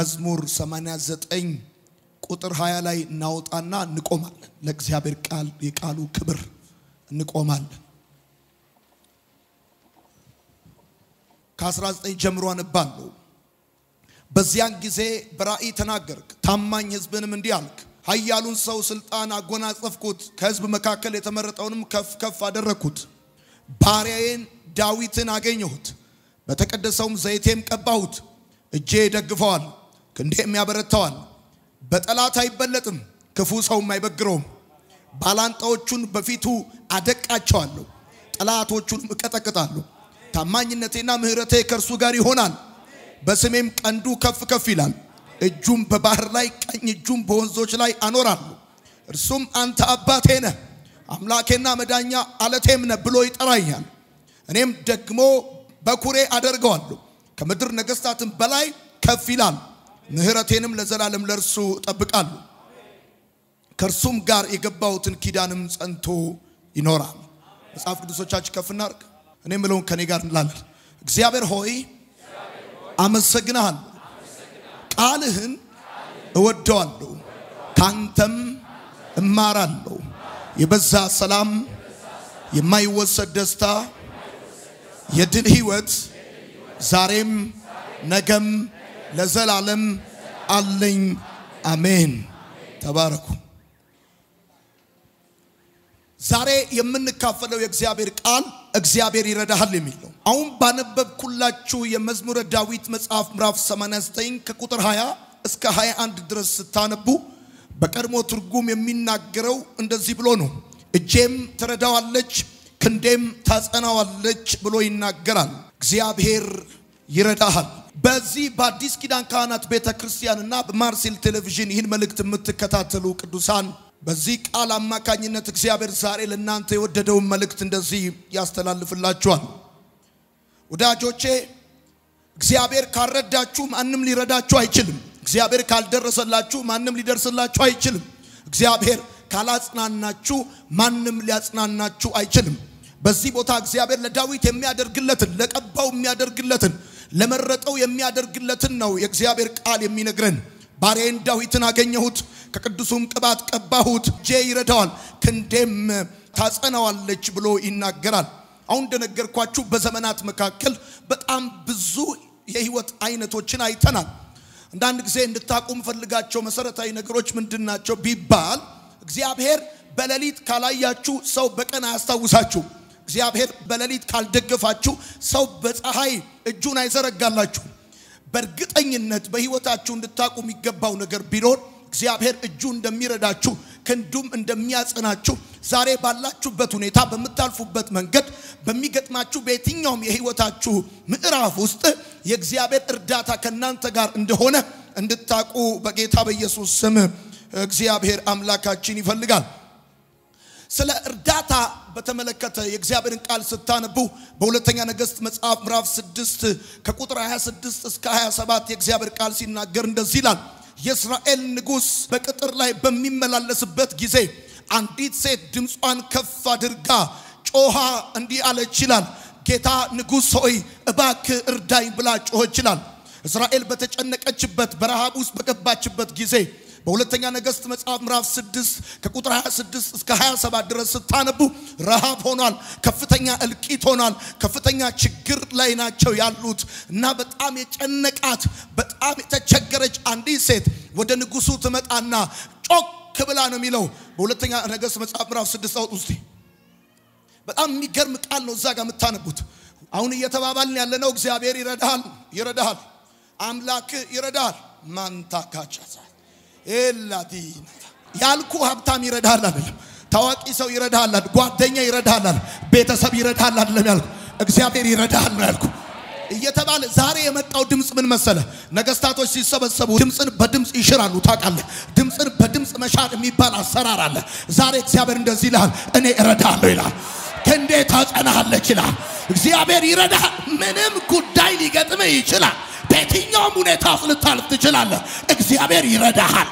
መዝሙር 89 ቁጥር 20 ላይ እናወጣና እንቆማለን። ለእግዚአብሔር ቃል የቃሉ ክብር እንቆማለን። ከ19 ጀምሮ አነባለሁ። በዚያን ጊዜ በራእይ ተናገርክ፣ ታማኝ ሕዝብንም እንዲህ አልክ፣ ኃያሉን ሰው ስልጣን አጎናጸፍኩት፣ ከሕዝብ መካከል የተመረጠውንም ከፍ ከፍ አደረግኩት። ባሪያዬን ዳዊትን አገኘሁት፣ በተቀደሰውም ዘይቴም ቀባሁት። እጄ ደግፈዋል፣ ክንዴም ያበረታዋል። በጠላት አይበለጥም፣ ክፉ ሰውም አይበግረውም። ባላንጣዎቹን በፊቱ አደቃቸዋለሁ፣ ጠላቶቹንም እቀጠቅጣለሁ። ታማኝነቴና ምሕረቴ ከእርሱ ጋር ይሆናል፣ በስሜም ቀንዱ ከፍ ከፍ ይላል። እጁም በባህር ላይ ቀኝ እጁም በወንዞች ላይ አኖራለሁ። እርሱም አንተ አባቴ ነህ አምላኬና መዳኛ አለቴም ነህ ብሎ ይጠራኛል። እኔም ደግሞ በኩሬ አደርገዋለሁ፣ ከምድር ነገሥታትም በላይ ከፍ ይላል። ምሕረቴንም ለዘላለም ለእርሱ እጠብቃለሁ፣ ከእርሱም ጋር የገባሁትን ኪዳንም ጸንቶ ይኖራል። መጽሐፍ ቅዱሶቻችን ከፍ እናድርግ። እኔ የምለውን ከኔ ጋር እንላለን። እግዚአብሔር ሆይ አመሰግናለሁ፣ ቃልህን እወደዋለሁ፣ ካንተም እማራለሁ። የበዛ ሰላም፣ የማይወሰድ ደስታ፣ የድል ህይወት ዛሬም ነገም ለዘላለም አለኝ። አሜን። ተባረኩ። ዛሬ የምንካፈለው የእግዚአብሔር ቃል እግዚአብሔር ይረዳሃል የሚል ነው። አሁን ባነበብኩላችሁ የመዝሙረ ዳዊት መጽሐፍ ምዕራፍ 89 ከቁጥር 20 እስከ 21 ድረስ ስታነቡ በቀድሞ ትርጉም የሚናገረው እንደዚህ ብሎ ነው። እጄም ትረዳዋለች፣ ክንዴም ታጸናዋለች ብሎ ይናገራል። እግዚአብሔር ይረዳሃል። በዚህ በአዲስ ኪዳን ካህናት ቤተ ክርስቲያንና በማርሴል ቴሌቪዥን ይህን መልእክት የምትከታተሉ ቅዱሳን በዚህ ቃል አማካኝነት እግዚአብሔር ዛሬ ለእናንተ የወደደውን መልእክት እንደዚህ ያስተላልፍላችኋል። ወዳጆቼ እግዚአብሔር ካልረዳችሁ ማንም ሊረዳችሁ አይችልም። እግዚአብሔር ካልደረሰላችሁ ማንም ሊደርስላችሁ አይችልም። እግዚአብሔር ካላጽናናችሁ ማንም ሊያጽናናችሁ አይችልም። በዚህ ቦታ እግዚአብሔር ለዳዊት የሚያደርግለትን ለቀባው የሚያደርግለትን ለመረጠው የሚያደርግለትን ነው የእግዚአብሔር ቃል የሚነግረን። ባሪያዬን ዳዊትን አገኘሁት፣ ከቅዱሱም ቅባት ቀባሁት፣ እጄ ይረዳዋል፣ ክንዴም ታጸናዋለች ብሎ ይናገራል። አሁን እንደነገርኳችሁ በዘመናት መካከል በጣም ብዙ የህይወት አይነቶችን አይተናል። አንዳንድ ጊዜ እንድታቁ የምፈልጋቸው መሰረታዊ ነገሮች ምንድን ናቸው ቢባል እግዚአብሔር በሌሊት ካላያችሁ ሰው በቀን አያስታውሳችሁ። እግዚአብሔር በሌሊት ካልደገፋችሁ ሰው በፀሐይ እጁን አይዘረጋላችሁ። በእርግጠኝነት በህይወታችሁ እንድታቁ የሚገባው ነገር ቢኖር እግዚአብሔር እጁ እንደሚረዳችሁ ክንዱም እንደሚያጸናችሁ ዛሬ ባላችሁበት ሁኔታ በምታልፉበት መንገድ በሚገጥማችሁ በየትኛውም የህይወታችሁ ምዕራፍ ውስጥ የእግዚአብሔር እርዳታ ከእናንተ ጋር እንደሆነ እንድታቁ በጌታ በኢየሱስ ስም እግዚአብሔር አምላካችን ይፈልጋል። ስለ እርዳታ በተመለከተ የእግዚአብሔርን ቃል ስታነቡ በሁለተኛ ነገሥት መጽሐፍ ምዕራፍ 6 ከቁጥር 26 እስከ 27 የእግዚአብሔር ቃል ሲናገር እንደዚህ ይላል። የእስራኤል ንጉሥ በቅጥር ላይ በሚመላለስበት ጊዜ አንዲት ሴት ድምጿን ከፍ አድርጋ ጮሃ እንዲህ አለች ይላል። ጌታ ንጉሥ ሆይ እባክህ እርዳኝ ብላ ጮኸች ይላል። እስራኤል በተጨነቀችበት በረሃብ ውስጥ በገባችበት ጊዜ በሁለተኛ ነገሥት መጽሐፍ ምዕራፍ 6 ከቁጥር 26 እስከ 27 ድረስ ስታነቡ ረሃብ ሆኗል። ከፍተኛ እልቂት ሆኗል። ከፍተኛ ችግር ላይ ናቸው ያሉት እና በጣም የጨነቃት በጣም የተቸገረች አንዲት ሴት ወደ ንጉሱ ትመጣና ጮክ ብላ ነው የሚለው በሁለተኛ ነገሥት መጽሐፍ ምዕራፍ 6 አውጥ ውስጥ በጣም የሚገርም ቃል ነው እዛ ጋር የምታነቡት። አሁን እየተባባልን ያለነው እግዚአብሔር ይረዳሃል፣ ይረዳሃል፣ አምላክ ይረዳሃል። ማንታካቻዛ ኤላዲና ያልኩ ሀብታም ይረዳሃል አይደለም፣ ታዋቂ ሰው ይረዳሃል፣ ጓደኛ ይረዳሃል፣ ቤተሰብ ይረዳሃል አይደለም ያልኩ፣ እግዚአብሔር ይረዳሃል ነው ያልኩ እየተባለ ዛሬ የመጣው ድምፅ ምን መሰለ? ነገስታቶች ሲሰበሰቡ ድምፅን በድምፅ ይሽራሉ። ታውቃለህ፣ ድምፅን በድምፅ መሻር የሚባል አሰራር አለ። ዛሬ እግዚአብሔር እንደዚህ ይልሃል፣ እኔ እረዳሃለሁ ይልሃል። ክንዴ ታጸናሃለች ይልሃል። እግዚአብሔር ይረዳሃል። ምንም ጉዳይ ሊገጥምህ ይችላል። በየትኛውም ሁኔታ ውስጥ ልታልፍ ትችላለህ። እግዚአብሔር ይረዳሃል።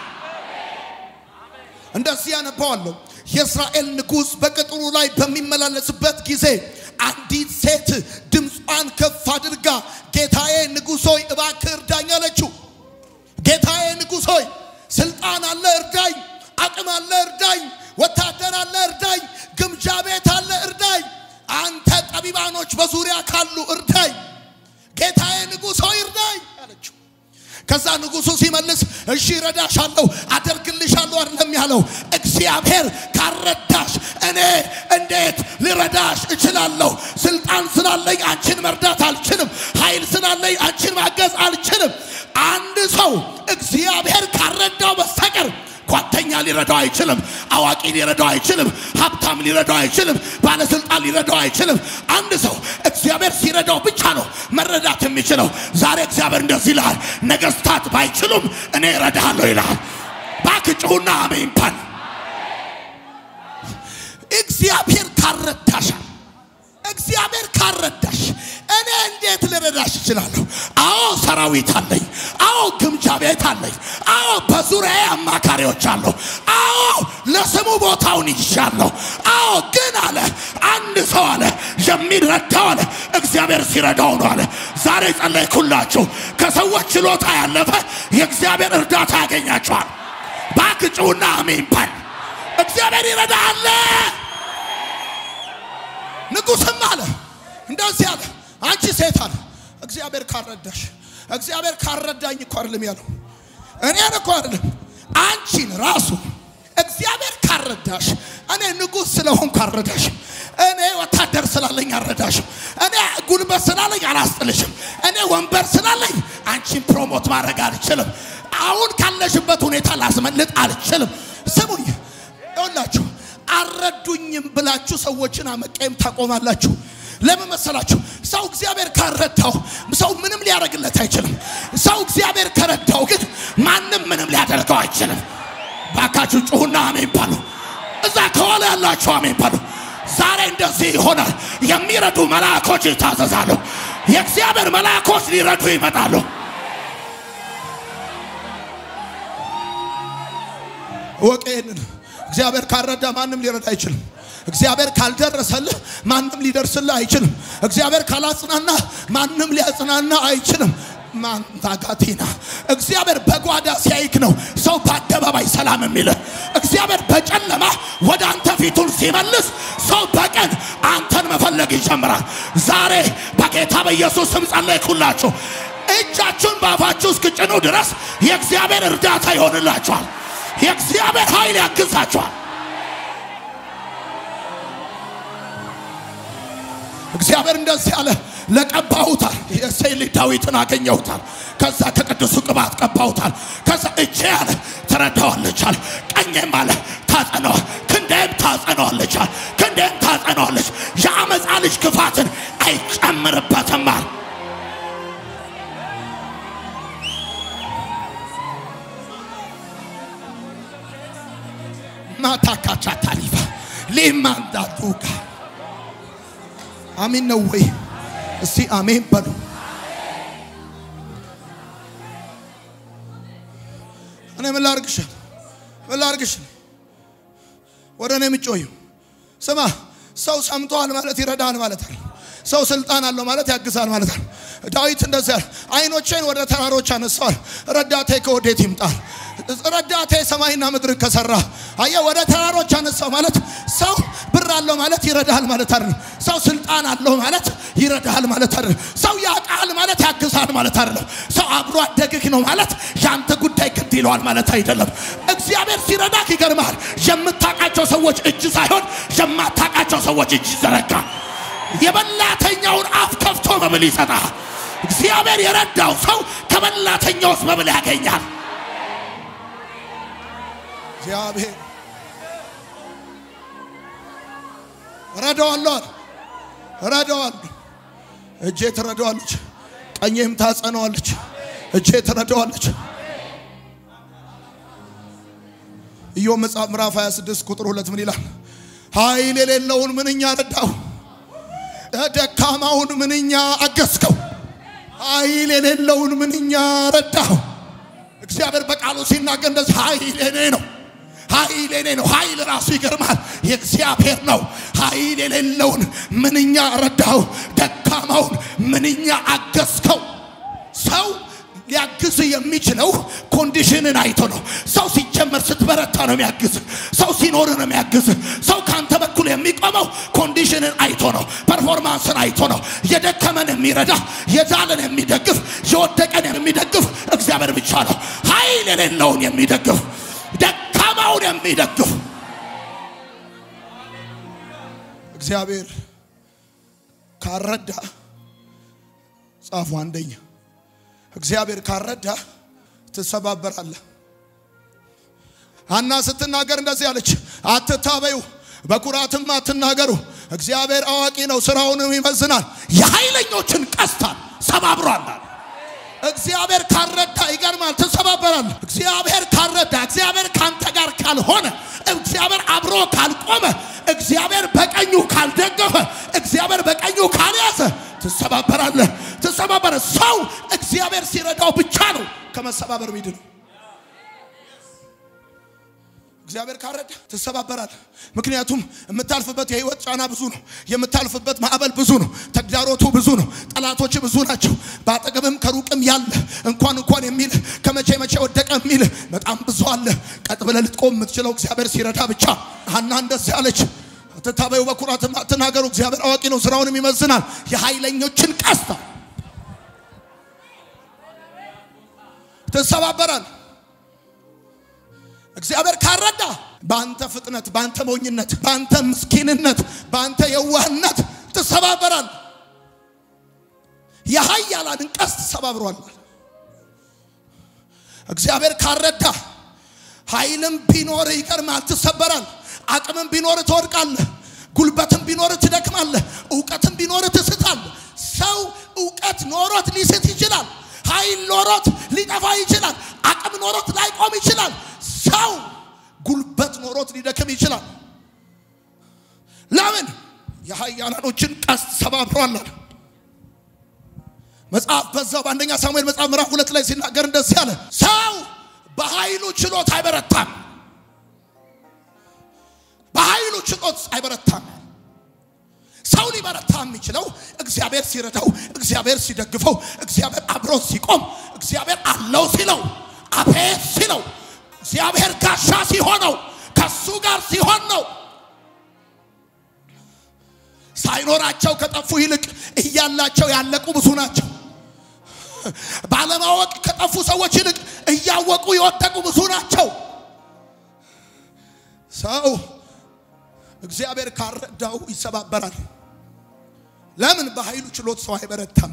እንደዚህ ያነባዋለሁ። የእስራኤል ንጉሥ በቅጥሩ ላይ በሚመላለስበት ጊዜ አንዲት ሴት ድምጿን ከፍ አድርጋ ጌታዬ ንጉሥ ሆይ እባክህ እርዳኝ አለችው። ጌታዬ ንጉሥ ሆይ ስልጣን አለ እርዳኝ፣ አቅም አለ እርዳኝ፣ ወታደር አለ እርዳኝ፣ ግምጃ ቤት አለ እርዳኝ፣ አንተ ጠቢባኖች በዙሪያ ካሉ እርዳኝ፣ ጌታዬ ንጉሥ ሆይ እርዳኝ አለችው። ከዛ ንጉሱ ሲመልስ እሺ ረዳሻለሁ፣ አደርግልሻለሁ አይደለም ያለው። እግዚአብሔር ካረዳሽ እኔ እንዴት ልረዳሽ እችላለሁ? ስልጣን ስላለኝ አንቺን መርዳት አልችልም። ኃይል ስላለኝ አንቺን ማገዝ አልችልም። አንድ ሰው እግዚአብሔር ካረዳው በስተቀር ጓደኛ ሊረዳው አይችልም። አዋቂ ሊረዳው አይችልም። ሀብታም ሊረዳው አይችልም። ባለስልጣን ሊረዳው አይችልም። አንድ ሰው እግዚአብሔር ሲረዳው ብቻ ነው መረዳት የሚችለው። ዛሬ እግዚአብሔር እንደዚህ ይልሃል፣ ነገስታት ባይችሉም እኔ እረዳሃለሁ ይልሃል። ባክጭሁና አሜን በል። እግዚአብሔር ካረዳሻል እግዚአብሔር ካረዳሽ እኔ እንዴት ልረዳሽ እችላለሁ? አዎ ሰራዊት አለኝ። አዎ ግምጃ ቤት አለኝ። አዎ በዙሪያዬ አማካሪዎች አለሁ። አዎ ለስሙ ቦታውን ይሻለሁ። አዎ ግን አለ አንድ ሰው አለ የሚረዳው አለ እግዚአብሔር ሲረዳው ነው አለ። ዛሬ ጸለይኩላችሁ። ከሰዎች ችሎታ ያለፈ የእግዚአብሔር እርዳታ ያገኛችኋል። ባክጩና አሜን በል። እግዚአብሔር ይረዳሃል። ንጉሥም አለ እንደዚህ አለ፣ አንቺ ሴት አለ እግዚአብሔር ካረዳሽ፣ እግዚአብሔር ካረዳኝ እኮ አይደለም ያለው እኔን እኮ አይደለም አንቺን ራሱ እግዚአብሔር ካረዳሽ፣ እኔ ንጉሥ ስለሆንኩ አረዳሽም። እኔ ወታደር ስላለኝ አረዳሽም። እኔ ጉልበት ስላለኝ አላስጥልሽም። እኔ ወንበር ስላለኝ አንቺን ፕሮሞት ማድረግ አልችልም። አሁን ካለሽበት ሁኔታ ላስመልጥ አልችልም። ስሙኝ ይኸውላችሁ አልረዱኝም ብላችሁ ሰዎችን አመቀየም ታቆማላችሁ። ለምን መሰላችሁ? ሰው እግዚአብሔር ካረዳው ሰው ምንም ሊያደርግለት አይችልም። ሰው እግዚአብሔር ከረዳው ግን ማንም ምንም ሊያደርገው አይችልም። ባካችሁ ጩሁና አሜን በሉ። እዛ ከኋላ ያላችሁ አሜን በሉ። ዛሬ እንደዚህ ይሆናል። የሚረዱ መልአኮች ይታዘዛሉ። የእግዚአብሔር መልአኮች ሊረዱ ይመጣሉ። ወቅ ይህንን እግዚአብሔር ካልረዳ ማንም ሊረዳ አይችልም። እግዚአብሔር ካልደረሰልህ ማንም ሊደርስልህ አይችልም። እግዚአብሔር ካላጽናና ማንም ሊያጽናና አይችልም። ማንታጋቲና እግዚአብሔር በጓዳ ሲያይክ ነው ሰው በአደባባይ ሰላም የሚልህ። እግዚአብሔር በጨለማ ወደ አንተ ፊቱን ሲመልስ ሰው በቀን አንተን መፈለግ ይጀምራል። ዛሬ በጌታ በኢየሱስ ስም ጸለይኩላችሁ። እጃችሁን በአፋችሁ እስክጭኑ ድረስ የእግዚአብሔር እርዳታ ይሆንላችኋል። የእግዚአብሔር ኃይል ያግዛችኋል። እግዚአብሔር እንደዚህ አለ፣ ለቀባሁታል። የእሴይ ልጅ ዳዊትን አገኘሁታል። ከዛ ከቅዱሱ ቅባት ቀባሁታል። ከዛ እጄ አለ ትረዳዋለች አለ፣ ቀኜም አለ ታጸነዋል፣ ክንዴም ታጸነዋለች አለ፣ ክንዴም ታጸነዋለች። የአመፃ ልጅ ክፋትን አይጨምርበትም አለ። ማታካቻ ታሊፋ ሊማንዳቱጋ አሜን ነው ወይ? እስቲ አሜን በሉ። እኔ ምን ላርግሽ? ምን ላርግሽ? ወደ እኔ የምጮዩ ስማ፣ ሰው ሰምቷል ማለት ይረዳል ማለት አለ። ሰው ስልጣን አለው ማለት ያግዛል ማለት አለ። ዳዊት እንደዚያ አይኖቼን ወደ ተራሮች አነሳዋል፣ ረዳቴ ከወዴት ይምጣል? ረዳቴ ሰማይና ምድር ከሰራ አየ ወደ ተራሮች አነሳው ማለት ሰው ብር አለው ማለት ይረዳሃል ማለት አይደለም። ሰው ስልጣን አለው ማለት ይረዳሃል ማለት አይደለም። ሰው ያውቃል ማለት ያግዛል ማለት አይደለም። ሰው አብሮ አደግህ ነው ማለት ያንተ ጉዳይ ግድ ይለዋል ማለት አይደለም። እግዚአብሔር ሲረዳክ ይገርምሃል። የምታውቃቸው ሰዎች እጅ ሳይሆን የማታውቃቸው ሰዎች እጅ ይዘረጋል። የበላተኛውን አፍ ከፍቶ መብል ይሰጣል። እግዚአብሔር የረዳው ሰው ከበላተኛውስ መብል ያገኛል። እግዚአብሔር ረዳዋለሁ አለ ረዳዋለሁ። እጄ ትረዳዋለች፣ ቀኜም ታጸነዋለች። እጄ ትረዳዋለች። ኢዮብ መጽሐፍ ምዕራፍ 26 ቁጥር ሁለት ምን ይላል? ኃይል የሌለውን ምንኛ ረዳው፣ ደካማውን ምንኛ አገዝከው። ኃይል የሌለውን ምንኛ ረዳው። እግዚአብሔር በቃሉ ሲናገር እንደዚህ ኃይል የኔ ነው ኃይል የኔ ነው። ኃይል ራሱ ይገርማል፣ የእግዚአብሔር ነው። ኃይል የሌለውን ምንኛ ረዳው፣ ደካማውን ምንኛ አገዝከው። ሰው ሊያግዝ የሚችለው ኮንዲሽንን አይቶ ነው። ሰው ሲጀመር ስትበረታ ነው የሚያግዝ። ሰው ሲኖር ነው የሚያግዝ። ሰው ከአንተ በኩል የሚቆመው ኮንዲሽንን አይቶ ነው፣ ፐርፎርማንስን አይቶ ነው። የደከመን የሚረዳ የዛለን የሚደግፍ የወደቀን የሚደግፍ እግዚአብሔር ብቻ ነው። ኃይል የሌለውን የሚደግፍ ደካማውን የሚደግፍ እግዚአብሔር ካረዳ ጻፉ አንደኛ እግዚአብሔር ካረዳ ትሰባበራለህ። ሐና ስትናገር እንደዚህ አለች፣ አትታበዩ፣ በኩራትም አትናገሩ። እግዚአብሔር አዋቂ ነው፣ ስራውንም ይመዝናል። የኃይለኞችን ቀስታን ሰባብሯል። እግዚአብሔር ካረዳ ይገርማል፣ ትሰባበራለህ። እግዚአብሔር ካረዳ፣ እግዚአብሔር ካንተ ጋር ካልሆነ፣ እግዚአብሔር አብሮ ካልቆመ፣ እግዚአብሔር በቀኙ ካልደገፈ፣ እግዚአብሔር በቀኙ ካልያዘ ትሰባበራለህ። ትሰባበረ ሰው እግዚአብሔር ሲረዳው ብቻ ነው ከመሰባበር ሚድ ነው። እግዚአብሔር ካረዳ ትሰባበራለህ። ምክንያቱም የምታልፍበት የህይወት ጫና ብዙ ነው። የምታልፍበት ማዕበል ብዙ ነው። ተግዳሮቱ ብዙ ነው። ጠላቶች ብዙ ናቸው። በአጠገብም ከሩቅም ያለ እንኳን እንኳን የሚል ከመቼ መቼ ወደቀ የሚል በጣም ብዙ አለ። ቀጥ ብለህ ልትቆም የምትችለው እግዚአብሔር ሲረዳ ብቻ። ሐና እንደዚህ አለች፣ አትታበዩ፣ በኩራትም አትናገሩ። እግዚአብሔር አዋቂ ነው፣ ስራውንም ይመዝናል። የኃይለኞችን ቀስታ ትሰባበራል። እግዚአብሔር ካረዳ በአንተ ፍጥነት፣ በአንተ ሞኝነት፣ በአንተ ምስኪንነት፣ በአንተ የዋህነት ትሰባበራል። የኃያላንን ቀስት ሰባብሯል። እግዚአብሔር ካረዳ ኃይልም ቢኖር ይቀርማል፣ ትሰበራል። አቅምም ቢኖር ትወድቃለህ። ጉልበትም ቢኖር ትደክማለህ። እውቀትም ቢኖር ትስታለህ። ሰው እውቀት ኖሮት ሊስት ይችላል። ኃይል ኖሮት ሊጠፋ ይችላል። አቅም ኖሮት ላይቆም ይችላል። ሰው ጉልበት ኖሮት ሊደክም ይችላል። ለምን? የኃያላኖችን ቀስት ሰባብሯል። መጽሐፍ በዛው በአንደኛ ሳሙኤል መጽሐፍ ምዕራፍ ሁለት ላይ ሲናገር እንደዚህ አለ፣ ሰው በኃይሉ ችሎት አይበረታም። በኃይሉ ችሎት አይበረታም። ሰው ሊበረታ የሚችለው እግዚአብሔር ሲረዳው፣ እግዚአብሔር ሲደግፈው፣ እግዚአብሔር አብሮ ሲቆም፣ እግዚአብሔር አለው ሲለው፣ አቤት ሲለው፣ እግዚአብሔር ጋሻ ሲሆነው፣ ከሱ ጋር ሲሆን ነው። ሳይኖራቸው ከጠፉ ይልቅ እያላቸው ያለቁ ብዙ ናቸው። ባለማወቅ ከጠፉ ሰዎች ይልቅ እያወቁ የወደቁ ብዙ ናቸው። ሰው እግዚአብሔር ካረዳው ይሰባበራል። ለምን? በኃይሉ ችሎት ሰው አይበረታም።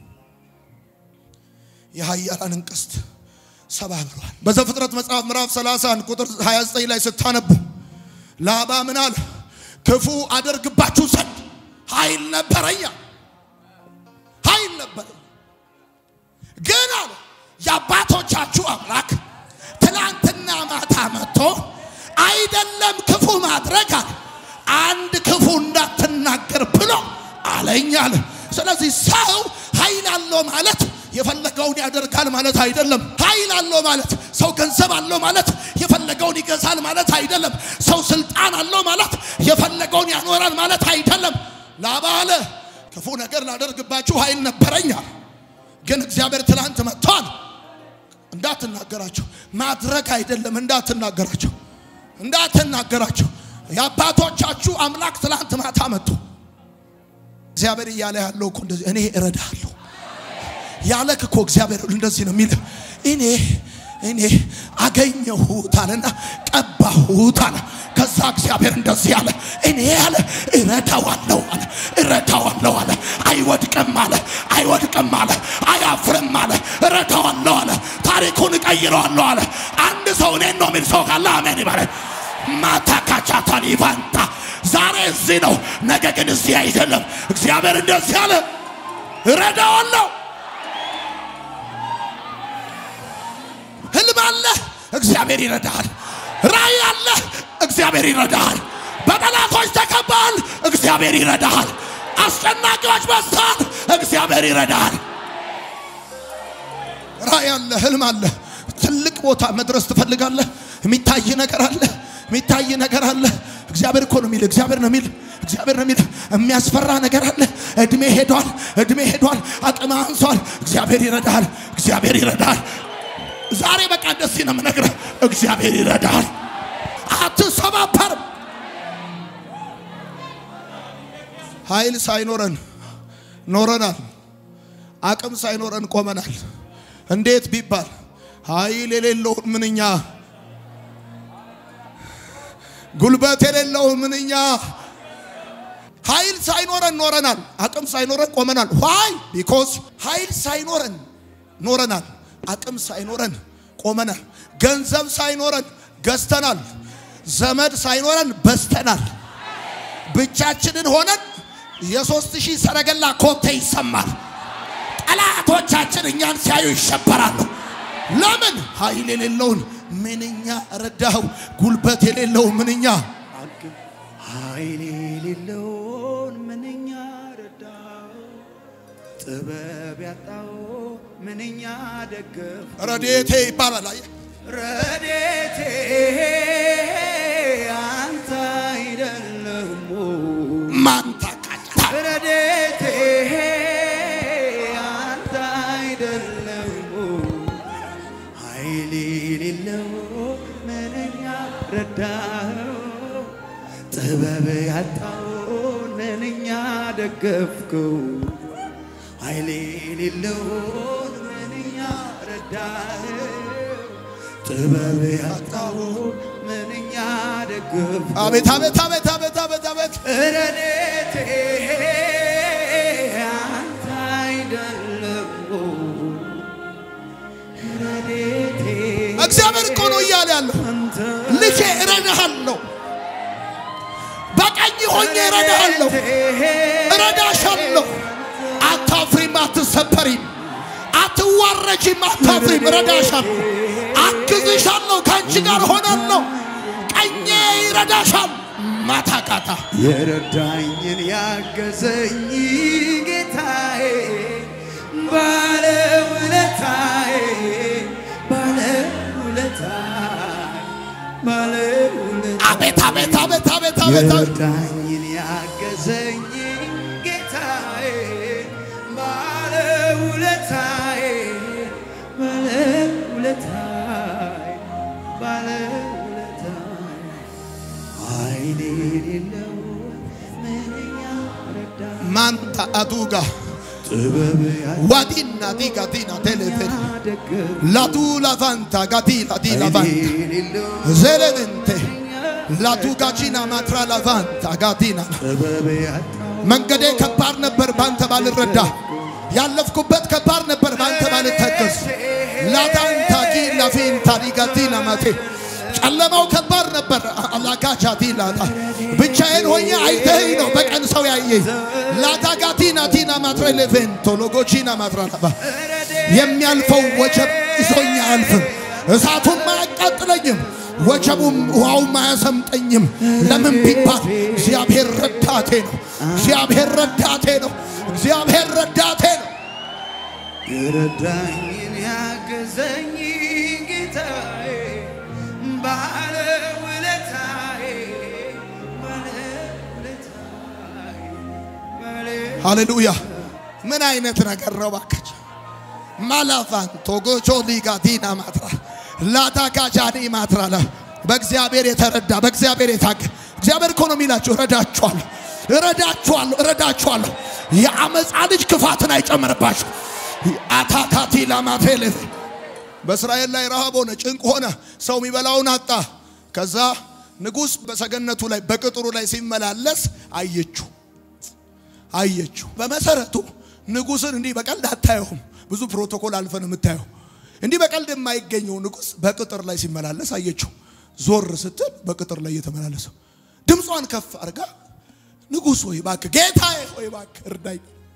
የኃያላንን ቀስት ሰባብሯል። በዘፍጥረት መጽሐፍ ምዕራፍ 31 ቁጥር 29 ላይ ስታነቡ ላባ ምን አለ? ክፉ አደርግባችሁ ዘንድ ኃይል ነበረኛ ኃይል ነበረኝ ግን አለ የአባቶቻችሁ አምላክ ትላንትና ማታ መጥቶ አይደለም ክፉ ማድረግ አለ አንድ ክፉ እንዳትናገር ብሎ አለኝ አለ። ስለዚህ ሰው ኃይል አለው ማለት የፈለገውን ያደርጋል ማለት አይደለም። ኃይል አለው ማለት ሰው ገንዘብ አለው ማለት የፈለገውን ይገዛል ማለት አይደለም። ሰው ስልጣን አለው ማለት የፈለገውን ያኖራል ማለት አይደለም። ላባ አለ ክፉ ነገር ላደርግባችሁ ኃይል ነበረኛል፣ ግን እግዚአብሔር ትላንት መጥቷል። እንዳትናገራቸው ማድረግ አይደለም፣ እንዳትናገራቸው እንዳትናገራቸው። የአባቶቻችሁ አምላክ ትላንት ማታ መጥቶ እግዚአብሔር እያለ ያለው እኮ እንደዚህ እኔ እረዳለሁ ያለክ እኮ እግዚአብሔር እንደዚህ ነው የሚል እኔ እኔ አገኘሁት አለና ቀባሁት አለ። ከዛ እግዚአብሔር እንደዚህ አለ እኔ አለ እረዳዋለሁ አለ እረዳዋለሁ አለ። አይወድቅም አለ አይወድቅም አለ አያፍርም አለ እረዳዋለሁ አለ። ታሪኩን እቀይረዋለሁ አለ። አንድ ሰው እኔን ነው የሚል ሰው ካለ አሜን ይበለ። ማታካቻታን ይባንታ ዛሬ እዚህ ነው፣ ነገ ግን እዚህ አይደለም። እግዚአብሔር እንደዚህ አለ እረዳዋለሁ ህልም አለ፣ እግዚአብሔር ይረዳሃል። ራእይ አለ፣ እግዚአብሔር ይረዳሃል። በጠላቶች ተከባል፣ እግዚአብሔር ይረዳሃል። አስጨናቂዎች በዝተዋል፣ እግዚአብሔር ይረዳሃል። ራእይ አለ፣ ህልም አለ። ትልቅ ቦታ መድረስ ትፈልጋለህ። የሚታይ ነገር አለ፣ የሚታይ ነገር አለ። እግዚአብሔር እኮ ነው የሚል እግዚአብሔር ነው የሚል እግዚአብሔር ነው የሚል የሚያስፈራ ነገር አለ። እድሜ ሄዷል፣ እድሜ ሄዷል፣ አቅም አንሷል። እግዚአብሔር ይረዳሃል። እግዚአብሔር ይረዳል። ዛሬ በቃ እንደዚህ ነው የምነግርህ፣ እግዚአብሔር ይረዳል። አትሰባበርም። ኃይል ሳይኖረን ኖረናል። አቅም ሳይኖረን ቆመናል። እንዴት ቢባል ኃይል የሌለውን ምንኛ ጉልበት የሌለውን ምንኛ ኃይል ሳይኖረን ኖረናል። አቅም ሳይኖረን ቆመናል። ዋይ ቢኮዝ ኃይል ሳይኖረን ኖረናል። አቅም ሳይኖረን ቆመናል። ገንዘብ ሳይኖረን ገዝተናል። ዘመድ ሳይኖረን በዝተናል። ብቻችንን ሆነን የሶስት ሺህ ሰረገላ ኮቴ ይሰማል። ጠላቶቻችን እኛን ሲያዩ ይሸበራሉ። ለምን? ኃይል የሌለውን ምንኛ ረዳኸው፣ ጉልበት የሌለው ምንኛ ኃይል የሌለውን ምንኛ ረዳው፣ ጥበብ ያጣው ምንኛ ደገፍ ረዴቴ ይባላል። አየህ? ረዴቴ አንተ አይደለም ማን ታቃታ ረዴቴ አንተ አይደለም ኃይል የሌለው ምንኛ ረዳኸው ጥበብ ያጣውን ምንኛ ደገፍከው ኃይል የሌለውን ምንኛ ረዳኸው ጥበብ ያጣውን ምንኛ ደገፍከው አቤት አቤት አቤት አቤት አቤት አቤት ረዴቴ አንተ አይደለም ረዴቴ እግዚአብሔር እኮ ነው እያለ ያለው አንተ ልጄ እረዳሃለሁ፣ በቀኝ ሆኜ እረዳሃለሁ፣ እረዳሻለሁ። አታፍሪም፣ አትሰበሪም፣ አትዋረጂም፣ አታፍሪም። እረዳሻለሁ፣ አግዝሻለሁ፣ ከአንቺ ጋር ሆናለሁ። ቀኜ ይረዳሻል። ማታቃታ የረዳኝን ያገዘኝ ጌታዬ ባለውለታዬ ባለውለታዬ ባለውለታዬ አቤት አቤት አቤት አቤት አቤት አቤት የረዳኝን ያገዘኝ ጌታዬ ባለውለታዬ ባለውለታዬ ባለውለታዬ ኃይል የሌለው ምንኛ ረዳ ማንታ አዱጋ ጥበብ ዋዲና ዲጋ ዲና ቴሌፌን ያደገፍ ላቱ ላቫንታ ጋዲ ላዲ ላቫንታ የሌለው ዘለብንቴ ላቱ ጋቺና ማትራ ላቫንታ ጋዲና ጥበብ ያጣው መንገዴ ከባድ ነበር ባንተ ባልረዳ፣ ያለፍኩበት ከባድ ነበር ባንተ ባልተገዝ። ላዳንታ ጊ ላፊንታ ዲጋቲና ማቴ ጨለማው ከባድ ነበር። አላጋቻቲ ላታ ብቻዬን ሆኜ አይተኸኝ ነው በቀን ሰው ያየኝ። ላዳጋቲና ቲና ማትረ ሌቬንቶ ሎጎቺና ማትራላባ የሚያልፈው ወጀብ ይዞኝ አያልፍም። እሳቱም አያቃጥለኝም፣ ወጀቡም ውሃውም አያሰምጠኝም። ለምን ቢባል እግዚአብሔር ረዳቴ ነው። እግዚአብሔር ረዳቴ ነው። እግዚአብሔር ረዳቴ ነው። የረዳኝን ያገዘኝ ጌታዬ ባለውለታዬ ባለውለታዬ ባለ ሃሌሉያ! ምን አይነት ነገር ነው ባካችሁ! ማላፋን ቶጎቾ ሊጋዲና ማትራ ላዳጋጃኒ ማትራላ በእግዚአብሔር የተረዳ በእግዚአብሔር የታገ እግዚአብሔር እኮ ነው የሚላችሁ እረዳችኋለሁ፣ እረዳችኋለሁ፣ እረዳችኋለሁ። የአመፃ ልጅ ክፋትን አይጨምርባችሁ። አታካቲ ላማቴሌፍ በእስራኤል ላይ ረሃብ ሆነ፣ ጭንቅ ሆነ፣ ሰው የሚበላውን አጣ። ከዛ ንጉሥ በሰገነቱ ላይ በቅጥሩ ላይ ሲመላለስ አየችው አየችው። በመሰረቱ ንጉሥን እንዲህ በቀልድ አታየውም። ብዙ ፕሮቶኮል አልፈን የምታየው እንዲህ በቀልድ የማይገኘው ንጉሥ በቅጥር ላይ ሲመላለስ አየችው። ዞር ስትል በቅጥር ላይ እየተመላለሰ ድምጿን ከፍ አድርጋ ንጉሥ ሆይ እባክህ፣ ጌታዬ ሆይ እባክህ እርዳኝ።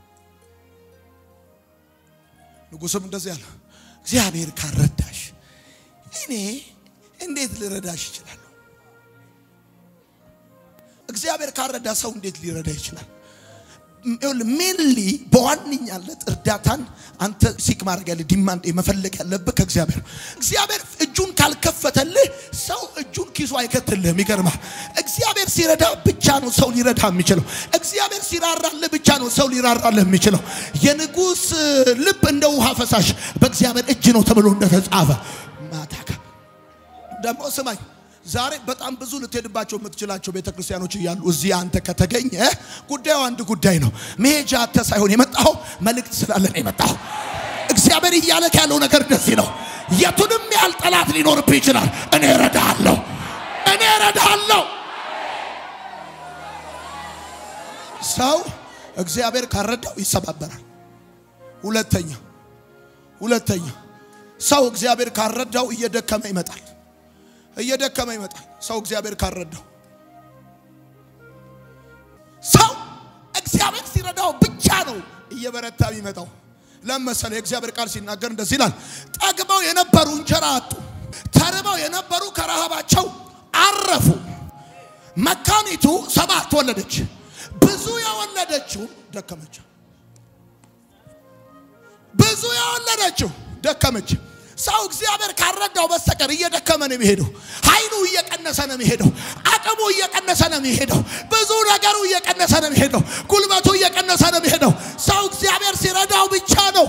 ንጉሥም እንደዚህ አለ፣ እግዚአብሔር ካረዳሽ እኔ እንዴት ልረዳሽ ይችላለሁ? እግዚአብሔር ካረዳ ሰው እንዴት ሊረዳ ይችላል? ሜንሊ በዋነኛለት እርዳታን አንተ ሲክ ማድረግ ያለ ዲማንድ መፈለግ ያለብህ ከእግዚአብሔር ነው። እግዚአብሔር እጁን ካልከፈተልህ ሰው እጁን ኪሱ አይከትልህም። ይገርማል። እግዚአብሔር ሲረዳ ብቻ ነው ሰው ሊረዳ የሚችለው። እግዚአብሔር ሲራራልህ ብቻ ነው ሰው ሊራራልህ የሚችለው። የንጉሥ ልብ እንደ ውሃ ፈሳሽ በእግዚአብሔር እጅ ነው ተብሎ እንደተጻፈ ማታካ ደግሞ ስማኝ ዛሬ በጣም ብዙ ልትሄድባቸው የምትችላቸው ቤተ ክርስቲያኖች እያሉ እዚህ አንተ ከተገኘ ጉዳዩ አንድ ጉዳይ ነው። መሄጃ አተ ሳይሆን የመጣው መልእክት ስላለ ነው የመጣው። እግዚአብሔር እያለክ ያለው ነገር እንደዚህ ነው። የቱንም ያህል ጠላት ሊኖርብህ ይችላል። እኔ እረዳሃለሁ፣ እኔ እረዳሃለሁ። ሰው እግዚአብሔር ካረዳው ይሰባበራል። ሁለተኛ ሁለተኛ ሰው እግዚአብሔር ካረዳው እየደከመ ይመጣል እየደከመ ይመጣል። ሰው እግዚአብሔር ካረዳው ሰው እግዚአብሔር ሲረዳው ብቻ ነው እየበረታ የሚመጣው። ለመሰለ የእግዚአብሔር ቃል ሲናገር እንደዚህ ይላል፣ ጠግበው የነበሩ እንጀራ አጡ፣ ተርበው የነበሩ ከረሃባቸው አረፉ። መካኒቱ ሰባት ወለደች፣ ብዙ የወለደችው ደከመች። ብዙ የወለደችው ደከመች። ሰው እግዚአብሔር ካረዳው በስተቀር እየደከመ ነው የሚሄደው። ኃይሉ እየቀነሰ ነው የሚሄደው። አቅሙ እየቀነሰ ነው የሚሄደው። ብዙ ነገሩ እየቀነሰ ነው የሚሄደው። ጉልበቱ እየቀነሰ ነው የሚሄደው። ሰው እግዚአብሔር ሲረዳው ብቻ ነው።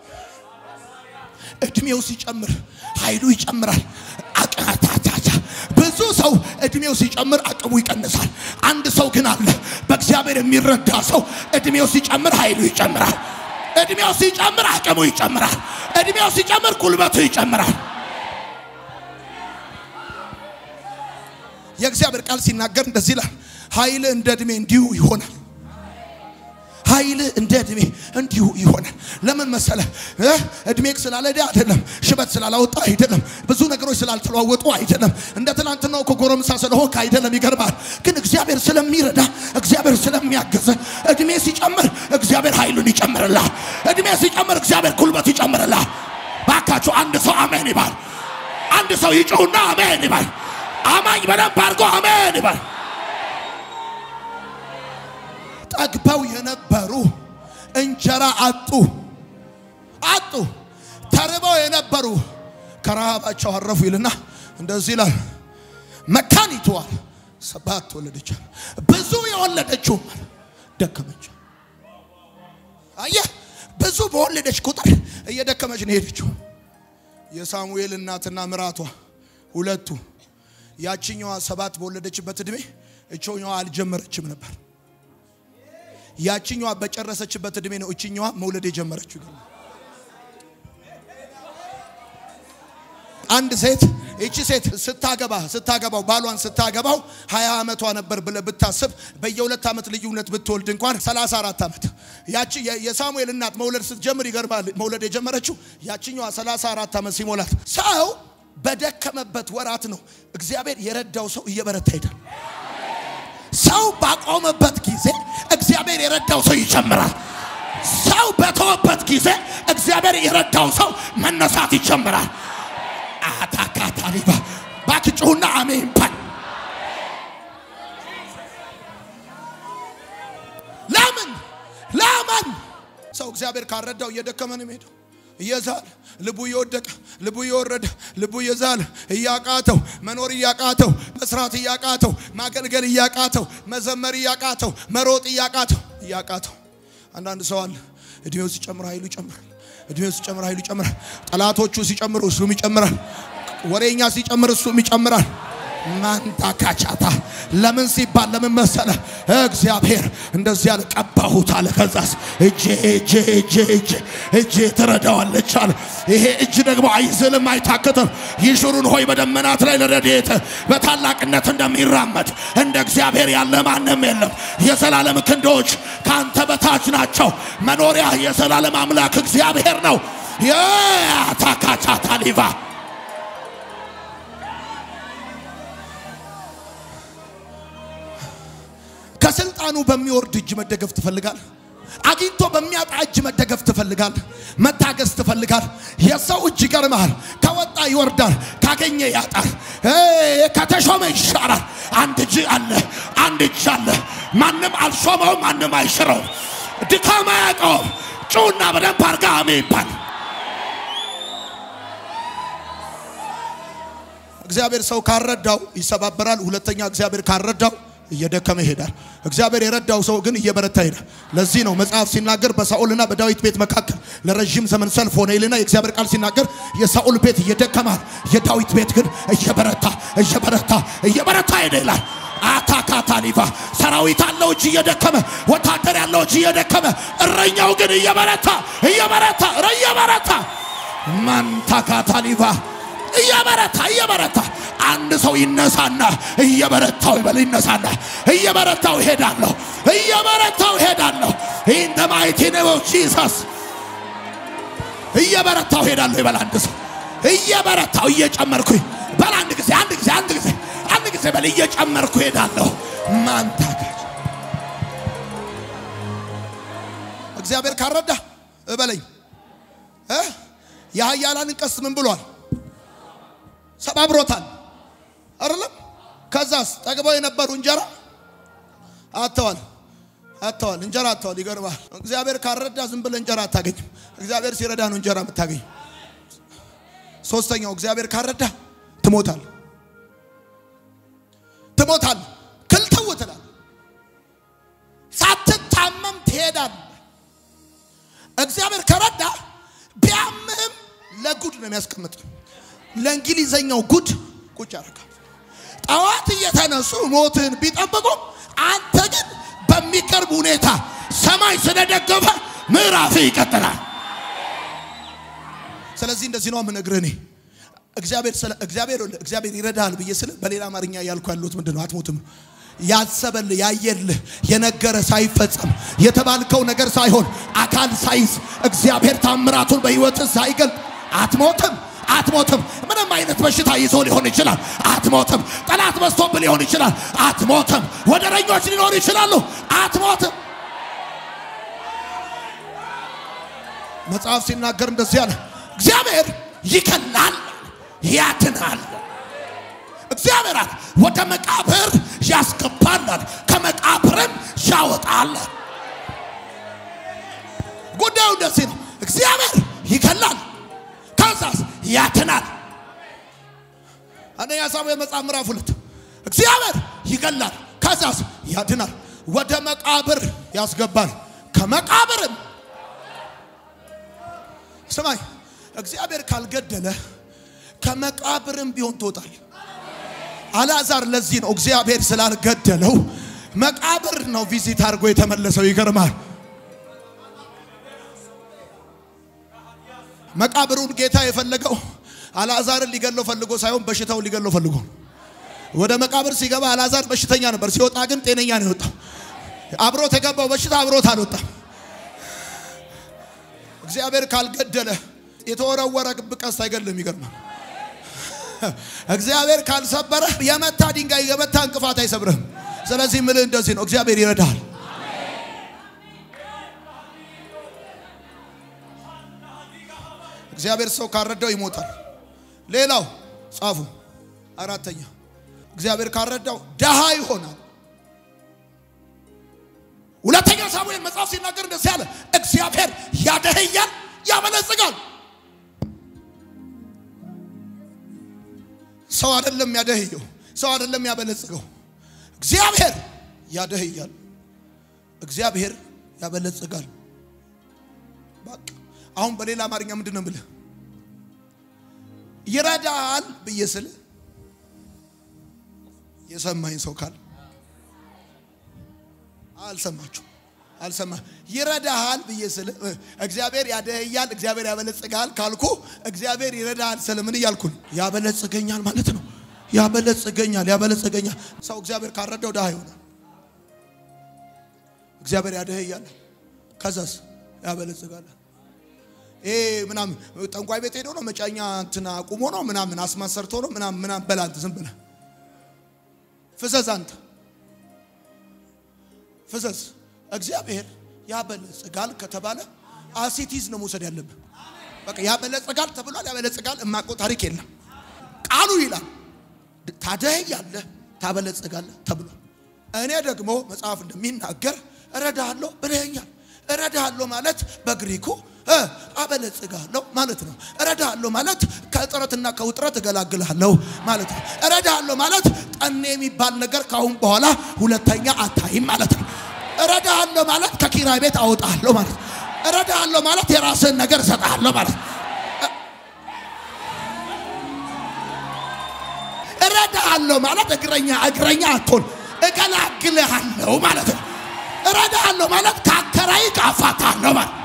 እድሜው ሲጨምር ኃይሉ ይጨምራል። አቃታታታ ብዙ ሰው እድሜው ሲጨምር አቅሙ ይቀንሳል። አንድ ሰው ግን አለ በእግዚአብሔር የሚረዳ ሰው እድሜው ሲጨምር ኃይሉ ይጨምራል። እድሜው ሲጨምር አቅሙ ይጨምራል። እድሜው ሲጨምር ጉልበቱ ይጨምራል። የእግዚአብሔር ቃል ሲናገር እንደዚህ ይላል፣ ኃይል እንደ እድሜ እንዲሁ ይሆናል። ኃይል እንደ እድሜ እንዲሁ ይሆናል። ለምን መሰለ? እድሜክ ስላለደ አይደለም፣ ሽበት ስላላወጣ አይደለም፣ ብዙ ነገሮች ስላልተለዋወጡ አይደለም፣ እንደ ትናንትናው ከጎረምሳ ስለሆንክ አይደለም። ይገርማል። ግን እግዚአብሔር ስለሚረዳ እግዚአብሔር ስለሚያገዘ እድሜ ሲጨምር እግዚአብሔር ኃይሉን ይጨምርላል። እድሜ ሲጨምር እግዚአብሔር ጉልበት ይጨምርላል። ባካችሁ አንድ ሰው አሜን ይባል። አንድ ሰው ይጮሁና አሜን ይባል። አማኝ በደንብ አድርጎ አሜን ይባል። ጠግበው የነበሩ እንጀራ አጡ አጡ። ተርበው የነበሩ ከረሃባቸው አረፉ ይልና እንደዚህ ይላል። መካኒቱ አለ ሰባት ወለደች፣ ብዙ የወለደችው ደከመች። አየህ፣ ብዙ በወለደች ቁጥር እየደከመች ነው ሄደችው። የሳሙኤል እናትና ምራቷ ሁለቱ ያችኛዋ ሰባት በወለደችበት እድሜ እቾኛዋ አልጀመረችም ነበር። ያችኛዋ በጨረሰችበት እድሜ ነው እችኛዋ መውለድ የጀመረችው። አንድ ሴት እቺ ሴት ስታገባ ስታገባው ባሏን ስታገባው 20 ዓመቷ ነበር ብለህ ብታስብ በየሁለት ዓመት ልዩነት ብትወልድ እንኳን 34 ዓመት ያቺ የሳሙኤል እናት መውለድ ስትጀምር ይገርማል። መውለድ የጀመረችው ያችኛዋ 34 ዓመት ሲሞላት ሰው በደከመበት ወራት ነው እግዚአብሔር የረዳው ሰው እየበረታ ሄዳል። ሰው ባቆመበት ጊዜ እግዚአብሔር የረዳው ሰው ይጨምራል። ሰው በተወበት ጊዜ እግዚአብሔር የረዳው ሰው መነሳት ይጨምራል። አታካታሊባ ባክጩሁና አሜን ባል ለምን ለምን ሰው እግዚአብሔር ካረዳው እየደከመ ነው የሚሄደው እየዛለ ልቡ እየወደቀ ልቡ እየወረደ ልቡ እየዛለ እያቃተው መኖር እያቃተው መስራት እያቃተው ማገልገል እያቃተው መዘመር እያቃተው መሮጥ እያቃተው እያቃተው አንዳንድ ሰው አለ እድሜው ሲጨምር ኃይሉ ይጨምራል። እድሜው ሲጨምር ኃይሉ ይጨምራል። ጠላቶቹ ሲጨምሩ እሱም ይጨምራል። ወሬኛ ሲጨምር እሱም ይጨምራል። ማንታካቻታ ለምን ሲባል ለምን መሰለ? እግዚአብሔር እንደዚህ ያለ ቀባሁት አለ። ከዛስ እጄ እጄ እጄ እጄ እጄ ትረዳዋለች አለ። ይሄ እጅ ደግሞ አይዝልም አይታክትም። ይሹሩን ሆይ በደመናት ላይ ለረድኤት በታላቅነት እንደሚራመድ እንደ እግዚአብሔር ያለ ማንም የለም። የዘላለም ክንዶች ከአንተ በታች ናቸው። መኖሪያ የዘላለም አምላክ እግዚአብሔር ነው። የታካቻታ ሊቫ ከስልጣኑ በሚወርድ እጅ መደገፍ ትፈልጋል። አግኝቶ በሚያጣ እጅ መደገፍ ትፈልጋል። መታገስ ትፈልጋል። የሰው እጅ ይገርምሃል። ከወጣ ይወርዳል፣ ካገኘ ያጣል፣ ከተሾመ ይሻራል። አንድ እጅ አለ፣ አንድ እጅ አለ። ማንም አልሾመውም፣ ማንም አይሽረውም። ድካም አያውቀውም። ጩና በደንብ አርጋ አሜን ይባል። እግዚአብሔር ሰው ካረዳው ይሰባበራል። ሁለተኛ እግዚአብሔር ካረዳው እየደከመ ይሄዳል። እግዚአብሔር የረዳው ሰው ግን እየበረታ ይሄዳል። ለዚህ ነው መጽሐፍ ሲናገር በሳኦልና በዳዊት ቤት መካከል ለረዥም ዘመን ሰልፍ ሆነ ይልና የእግዚአብሔር ቃል ሲናገር የሳኦል ቤት እየደከማል፣ የዳዊት ቤት ግን እየበረታ እየበረታ እየበረታ ሄደ ይላል። አታካታሊቫ ሰራዊት አለው እጅ እየደከመ ወታደር ያለው እጅ እየደከመ እረኛው ግን እየበረታ እየበረታ ረ እየበረታ ማንታካታሊቫ እየበረታ እየበረታ አንድ ሰው ይነሳና እየበረታው ይበል ይነሳና እየበረታው ይሄዳለሁ እየበረታው ይሄዳለሁ ኢን ዘ ማይቲ ኔም ኦፍ ጂሰስ እየበረታው ይሄዳለሁ ይበል አንድ ሰው እየበረታው እየጨመርኩኝ በል አንድ ጊዜ አንድ ጊዜ አንድ ጊዜ አንድ ጊዜ በል እየጨመርኩ ይሄዳለሁ ማንታገች እግዚአብሔር ካረዳ እበለኝ እ የኃያላንን ቀስት ምን ብሏል? ሰባብሮታል አይደለም? ከዛስ ጠግበው የነበሩ እንጀራ አጥተዋል አጥተዋል እንጀራ አጥተዋል። ይገርማል። እግዚአብሔር ካረዳ ዝም ብለህ እንጀራ አታገኝም። እግዚአብሔር ሲረዳ ነው እንጀራ የምታገኝ። ሶስተኛው እግዚአብሔር ካረዳ ትሞታል ትሞታል ክልትው ትላል ሳትታመም ትሄዳል። እግዚአብሔር ከረዳ ቢያምህም ለጉድ ነው የሚያስቀምጥ። ለእንግሊዘኛው ጉድ ቁጭ ያደርጋል። ጠዋት እየተነሱ ሞትን ቢጠብቁም አንተ ግን በሚቀርብ ሁኔታ ሰማይ ስለደገፈ ምዕራፍ ይቀጥላል። ስለዚህ እንደዚህ ነው የምነግርህ እኔ እግዚአብሔር ስለ እግዚአብሔር እግዚአብሔር ይረዳል ብዬ ስለ በሌላ አማርኛ ያልኩ ያለሁት ምንድን ነው? አትሞትም። ያሰበልህ ያየልህ የነገረ ሳይፈጸም የተባልከው ነገር ሳይሆን አካል ሳይዝ እግዚአብሔር ታምራቱን በሕይወትህ ሳይገልጥ አትሞትም አትሞትም። ምንም አይነት በሽታ ይዞ ሊሆን ይችላል። አትሞትም። ጠላት በዝቶብህ ሊሆን ይችላል። አትሞትም። ወደረኞች ሊኖሩ ይችላሉ። አትሞትም። መጽሐፍ ሲናገር እንደዚህ ያለ እግዚአብሔር ይከላል፣ ያድናል። እግዚአብሔር አለ ወደ መቃብር ያስገባናል፣ ከመቃብርም ያወጣል። ጉዳዩ እንደዚህ ነው። እግዚአብሔር ይከላል ከዛስ ያድናል። አንደኛ ሳሙኤል መጽሐፍ ምዕራፍ ሁለት እግዚአብሔር ይገላል ከዛስ ያድናል፣ ወደ መቃብር ያስገባል ከመቃብርም ስማኝ፣ እግዚአብሔር ካልገደለ ከመቃብርም ቢሆን ትወጣል። አልዓዛር ለዚህ ነው እግዚአብሔር ስላልገደለው መቃብር ነው ቪዚት አድርጎ የተመለሰው። ይገርማል። መቃብሩን ጌታ የፈለገው አልዓዛርን ሊገለው ፈልጎ ሳይሆን በሽታውን ሊገለው ፈልጎ ነው። ወደ መቃብር ሲገባ አልዓዛር በሽተኛ ነበር፣ ሲወጣ ግን ጤነኛ ነው የወጣው። አብሮት የገባው በሽታ አብሮት አልወጣም። እግዚአብሔር ካልገደለ የተወረወረ ቀስት አይገድልም። ይገርማል። እግዚአብሔር ካልሰበረ የመታ ድንጋይ የመታ እንቅፋት አይሰብርህም። ስለዚህ ምልህ እንደዚህ ነው፣ እግዚአብሔር ይረዳሃል። እግዚአብሔር ሰው ካረዳው ይሞታል። ሌላው ጻፉ። አራተኛ እግዚአብሔር ካረዳው ደሃ ይሆናል። ሁለተኛ ሳሙኤል መጽሐፍ ሲናገር እንደዚህ ያለ እግዚአብሔር ያደህያል፣ ያበለጽጋል። ሰው አይደለም ያደህየው፣ ሰው አይደለም ያበለጽገው። እግዚአብሔር ያደህያል፣ እግዚአብሔር ያበለጽጋል። በቃ አሁን በሌላ አማርኛ ምንድን ነው የምልህ? ይረዳል ብዬ ስል የሰማኝ ሰው ካል አልሰማችሁ አልሰማ ይረዳሃል ብዬ ስል እግዚአብሔር ያደህያል እግዚአብሔር ያበለጽጋል ካልኩ እግዚአብሔር ይረዳሃል ስል ምን እያልኩ ነው? ያበለጽገኛል ማለት ነው። ያበለጽገኛል ያበለጽገኛል። ሰው እግዚአብሔር ካረዳው ድሃ ይሆናል። እግዚአብሔር ያደህያል ከዛስ ያበለጽጋል። ይሄ ምናምን ጠንቋይ ቤት ሄዶ ነው መጫኛ እንትና አቁሞ ነው ምናምን አስማት ሰርቶ ነው ምናምን ምናምን በላ አንተ ዝም ብለህ ፍዘዝ አንተ ፍዘዝ። እግዚአብሔር ያበለጽጋል ከተባለ አሲቲዝ ነው መውሰድ ያለብን። በቃ ያበለጽጋል ተብሏል። ያበለጽጋል እማቆ ታሪክ የለም። ቃሉ ይላል ታደህያለህ፣ ታበለጽጋለህ ተብሏል። እኔ ደግሞ መጽሐፍ እንደሚናገር እረዳሃለሁ ብለኸኛል። እረዳሃለሁ ማለት በግሪኩ እ አበለጽጋለሁ ማለት ነው። እረዳሃለሁ ማለት ከእጥረትና ከውጥረት እገላግልሃለሁ ማለት ነው። እረዳሃለሁ ማለት ጠኔ የሚባል ነገር ካሁን በኋላ ሁለተኛ አታይም ማለት ነው። እረዳሃለሁ ማለት ከኪራይ ቤት አውጣለሁ ማለት ነው። እረዳሃለሁ ማለት የራስህን ነገር እሰጥሃለሁ ማለት ነው። እረዳሃለሁ ማለት እግረኛ እግረኛ አትሆን እገላግልሃለሁ ማለት ነው። እረዳሃለሁ ማለት ከአከራይ አፋታለሁ ማለት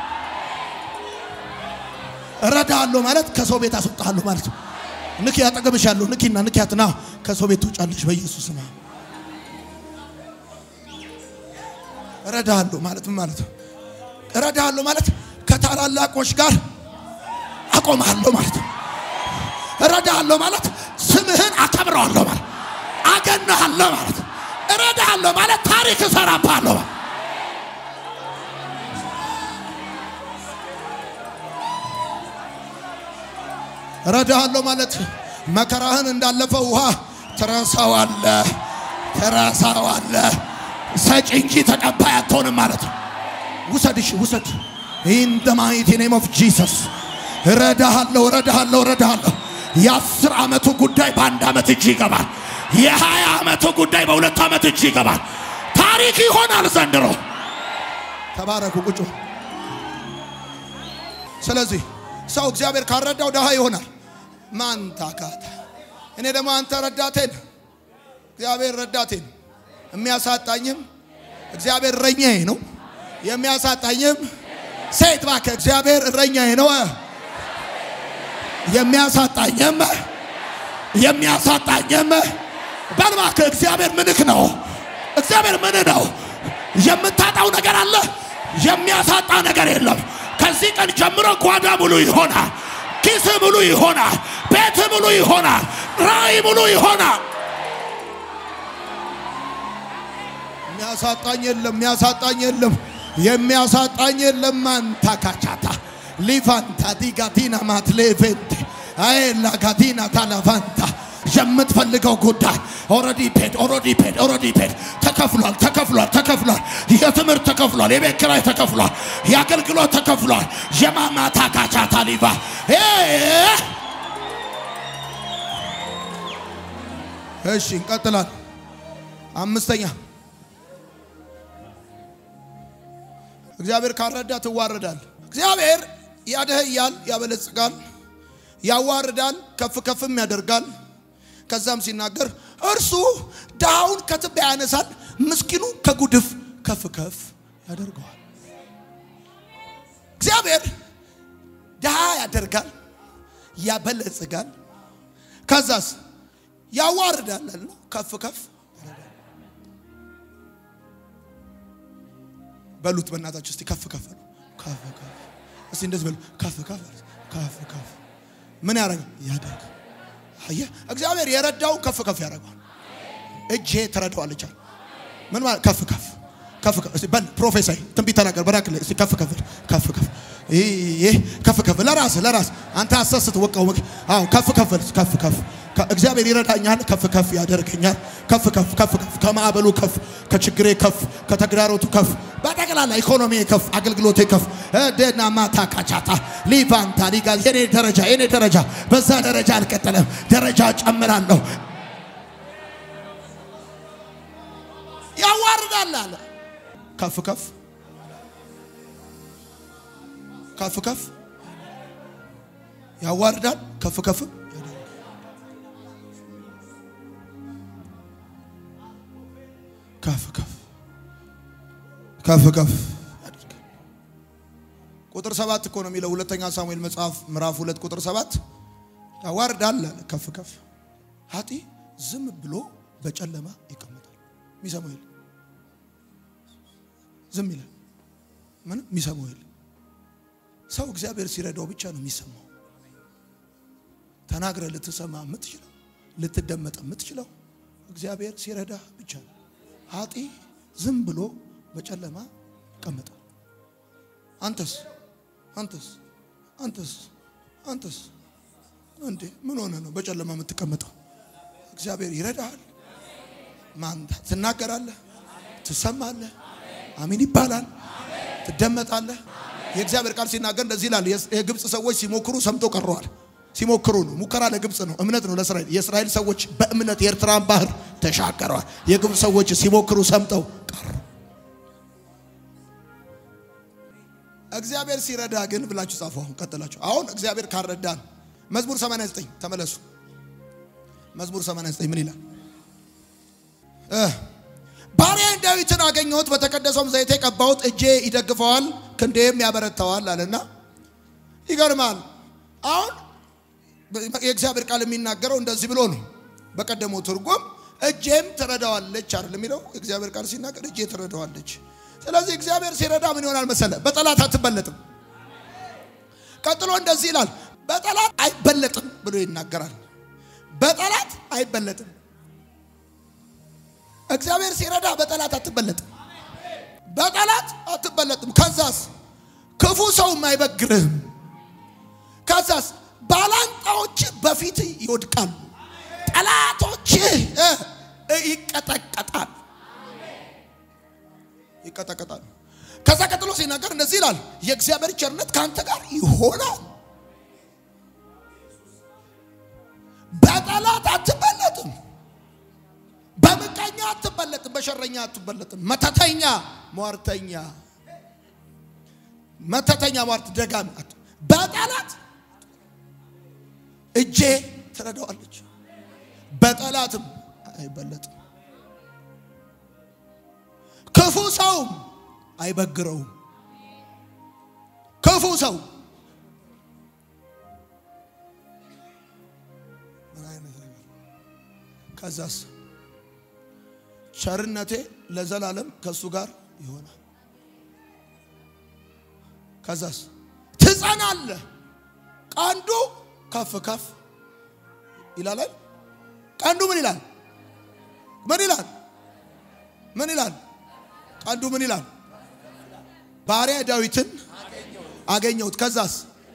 እረዳሃለሁ ማለት ከሰው ቤት አስወጣለሁ ማለት ነው። ንኪ ያጠገብሻለሁ ንኪና ንኪያትና ከሰው ቤት ትውጫለሽ በኢየሱስ ስም። እረዳሃለሁ ማለት ምን ማለት ነው? እረዳሃለሁ ማለት ከታላላቆች ጋር አቆማለሁ ማለት ነው። እረዳሃለሁ ማለት ስምህን አከብረዋለሁ ማለት አገናሃለሁ ማለት እረዳሃለሁ ማለት ታሪክ እሰራብሃለሁ ማለት እረዳሃለሁ ማለት መከራህን እንዳለፈ ውሃ ትረሳዋለህ ትረሳዋለህ። ሰጪ እንጂ ተቀባይ አትሆንም ማለት ነው። ውሰድሽ ውሰድ ኢን ደ ማይቲ ኔም ኦፍ ጂሰስ እረዳሃለሁ እረዳሃለሁ እረዳሃለሁ። የአስር ዓመቱ ጉዳይ በአንድ ዓመት እጅ ይገባል። የሀያ ዓመቱ ጉዳይ በሁለት ዓመት እጅ ይገባል። ታሪክ ይሆናል ዘንድሮ። ተባረኩ ቁጩ። ስለዚህ ሰው እግዚአብሔር ካረዳው ድሃ ይሆናል። ማን ታካታ? እኔ ደግሞ አንተ ረዳቴን፣ እግዚአብሔር ረዳቴን፣ የሚያሳጣኝም እግዚአብሔር እረኛዬ ነው። የሚያሳጣኝም ሴት እባክህ እግዚአብሔር እረኛዬ ነው። የሚያሳጣኝም የሚያሳጣኝም በል እባክህ እግዚአብሔር ምንክ ነው። እግዚአብሔር ምን ነው? የምታጣው ነገር አለ፣ የሚያሳጣ ነገር የለም። ከዚህ ቀን ጀምሮ ጓዳ ሙሉ ይሆናል፣ ኪስ ሙሉ ይሆናል፣ ቤት ሙሉ ይሆናል፣ ራእይ ሙሉ ይሆናል። የሚያሳጣኝ የለም፣ የሚያሳጣኝ የለም፣ የሚያሳጣኝ የለም። ማንታ ካቻታ ሊፋንታ ዲጋቲና ማትሌቬንቴ አይላ ጋዲና ታላፋንታ የምትፈልገው ጉዳይ ኦልሬዲ ፔድ ኦልሬዲ ፔድ ኦልሬዲ ፔድ ተከፍሏል ተከፍሏል ተከፍሏል። የትምህርት ተከፍሏል። የቤት ኪራይ ተከፍሏል። የአገልግሎት ተከፍሏል። የማማታ ካቻ ታሊባ እሺ፣ እንቀጥላል። አምስተኛ እግዚአብሔር ካልረዳ ትዋረዳል። እግዚአብሔር ያደህያል፣ ያበለጽጋል፣ ያዋርዳል፣ ከፍ ከፍም ያደርጋል። ከዛም ሲናገር እርሱ ድሃውን ከትቢያ ያነሳል፣ ምስኪኑ ከጉድፍ ከፍ ከፍ ያደርገዋል። እግዚአብሔር ድሃ ያደርጋል፣ ያበለጽጋል፣ ከዛስ ያዋርዳል አለ ከፍ ከፍ በሉት በእናታችሁ እስቲ ከፍ ከፍ ነው። ከፍ ከፍ እስቲ እንደዚህ በሉ ከፍ ከፍ ከፍ ከፍ ምን ያደርጋል? ያደርግ አየህ፣ እግዚአብሔር የረዳውን ከፍ ከፍ ያደርገዋል። እጄ ትረዳዋለች አለ። ምን ማለት ከፍ ከፍ ከፍ ከፍ እስቲ በል ፕሮፌሳይ ትንቢት ተናገር። በራክ ላይ እስቲ ከፍ ከፍ ከፍ ከፍ ይሄ ከፍ ከፍ ለራስ ለራስ አንተ አሰስት ወቀው አዎ ከፍ ከፍ ከፍ ከፍ እግዚአብሔር ይረዳኛል፣ ከፍ ከፍ ያደርገኛል። ከፍ ከፍ ከፍ ከፍ ከማዕበሉ ከፍ ከችግሬ ከፍ ከተግዳሮቱ ከፍ በጠቅላላ ኢኮኖሚ ከፍ አገልግሎቴ ከፍ ደና ማታ ካቻታ ሊቫንታ ሊጋል የኔ ደረጃ የኔ ደረጃ በዛ ደረጃ አልቀጠለም፣ ደረጃ ጨምራለሁ። ያዋርዳል አለ ከፍ ከፍ ከፍ ከፍ ያዋርዳል ከፍ ከፍ ከፍ ከፍ ከፍ ከፍ ያደርጋል። ቁጥር ሰባት እኮ ነው የሚለው ሁለተኛ ሳሙኤል መጽሐፍ ምዕራፍ ሁለት ቁጥር ሰባት ያዋርዳል አለ ከፍ ከፍ ሀጢ ዝም ብሎ በጨለማ ይቀመጣል። የሚሰማው የለም። ዝም ይላል። ምንም የሚሰማው የለም። ሰው እግዚአብሔር ሲረዳው ብቻ ነው የሚሰማው። ተናግረ ልትሰማ የምትችለው ልትደመጥ የምትችለው እግዚአብሔር ሲረዳ ብቻ ነው። ሀጢ ዝም ብሎ በጨለማ ይቀመጣል። አንተስ አንተስ አንተስ አንተስ እንዴ ምን ሆነ ነው በጨለማ የምትቀመጠው? እግዚአብሔር ይረዳሃል። ማን ትናገራለህ፣ ትሰማለህ፣ አሚን ይባላል፣ ትደመጣለህ። የእግዚአብሔር ቃል ሲናገር እንደዚህ ይላል። የግብፅ ሰዎች ሲሞክሩ ሰምቶ ቀረዋል። ሲሞክሩ ነው። ሙከራ ለግብፅ ነው፣ እምነት ነው ለእስራኤል። የእስራኤል ሰዎች በእምነት የኤርትራን ባህር ተሻገረዋል። የግብፅ ሰዎች ሲሞክሩ ሰምተው ቀሩ። እግዚአብሔር ሲረዳ ግን ብላችሁ ጻፉ። አሁን ቀጥላችሁ አሁን እግዚአብሔር ካረዳን መዝሙር 89 ተመለሱ። መዝሙር 89 ምን ይላል? ባሪያዬን ዳዊትን አገኘሁት፣ በተቀደሰውም ዘይቴ ቀባሁት፣ እጄ ይደግፈዋል፣ ክንዴም ያበረታዋል አለና ይገርማል። አሁን የእግዚአብሔር ቃል የሚናገረው እንደዚህ ብሎ ነው። በቀደመው ትርጉም እጄም ትረዳዋለች አይደል የሚለው የእግዚአብሔር ቃል ሲናገር እጄ ትረዳዋለች። ስለዚህ እግዚአብሔር ሲረዳ ምን ይሆናል መሰለ? በጠላት አትበለጥም። ቀጥሎ እንደዚህ ይላል፣ በጠላት አይበለጥም ብሎ ይናገራል። በጠላት አይበለጥም። እግዚአብሔር ሲረዳ በጠላት አትበለጥም። በጠላት አትበለጥም። ከዛስ ክፉ ሰውም አይበግርህም። ከዛስ ባላንጣዎች በፊት ይወድቃሉ፣ ጠላቶች ይቀጠቀጣል ይቀጠቀጣሉ። ከዛ ቀጥሎ ሲናገር እንደዚህ ይላል፣ የእግዚአብሔር ቸርነት ከአንተ ጋር ይሆናል። በጠላት አትበለጥም፣ በምቀኛ አትበለጥም፣ በሸረኛ አትበለጥም። መተተኛ፣ ሟርተኛ፣ መተተኛ፣ ሟርት፣ ደጋሚ በጠላት እጄ ትረዳዋለች፣ በጠላትም አይበለጥም። ክፉ ሰውም አይበግረውም። ክፉ ሰው ከዛስ ቸርነቴ ለዘላለም ከእሱ ጋር ይሆናል። ከዛስ ትጸናለህ፣ ቀንዱ ከፍ ከፍ ይላል። ቀንዱ ምን ይላል? ምን ይላል? ምን ይላል? ቀንዱ ምን ይላል? ባሪያ ዳዊትን አገኘሁት። ከዛስ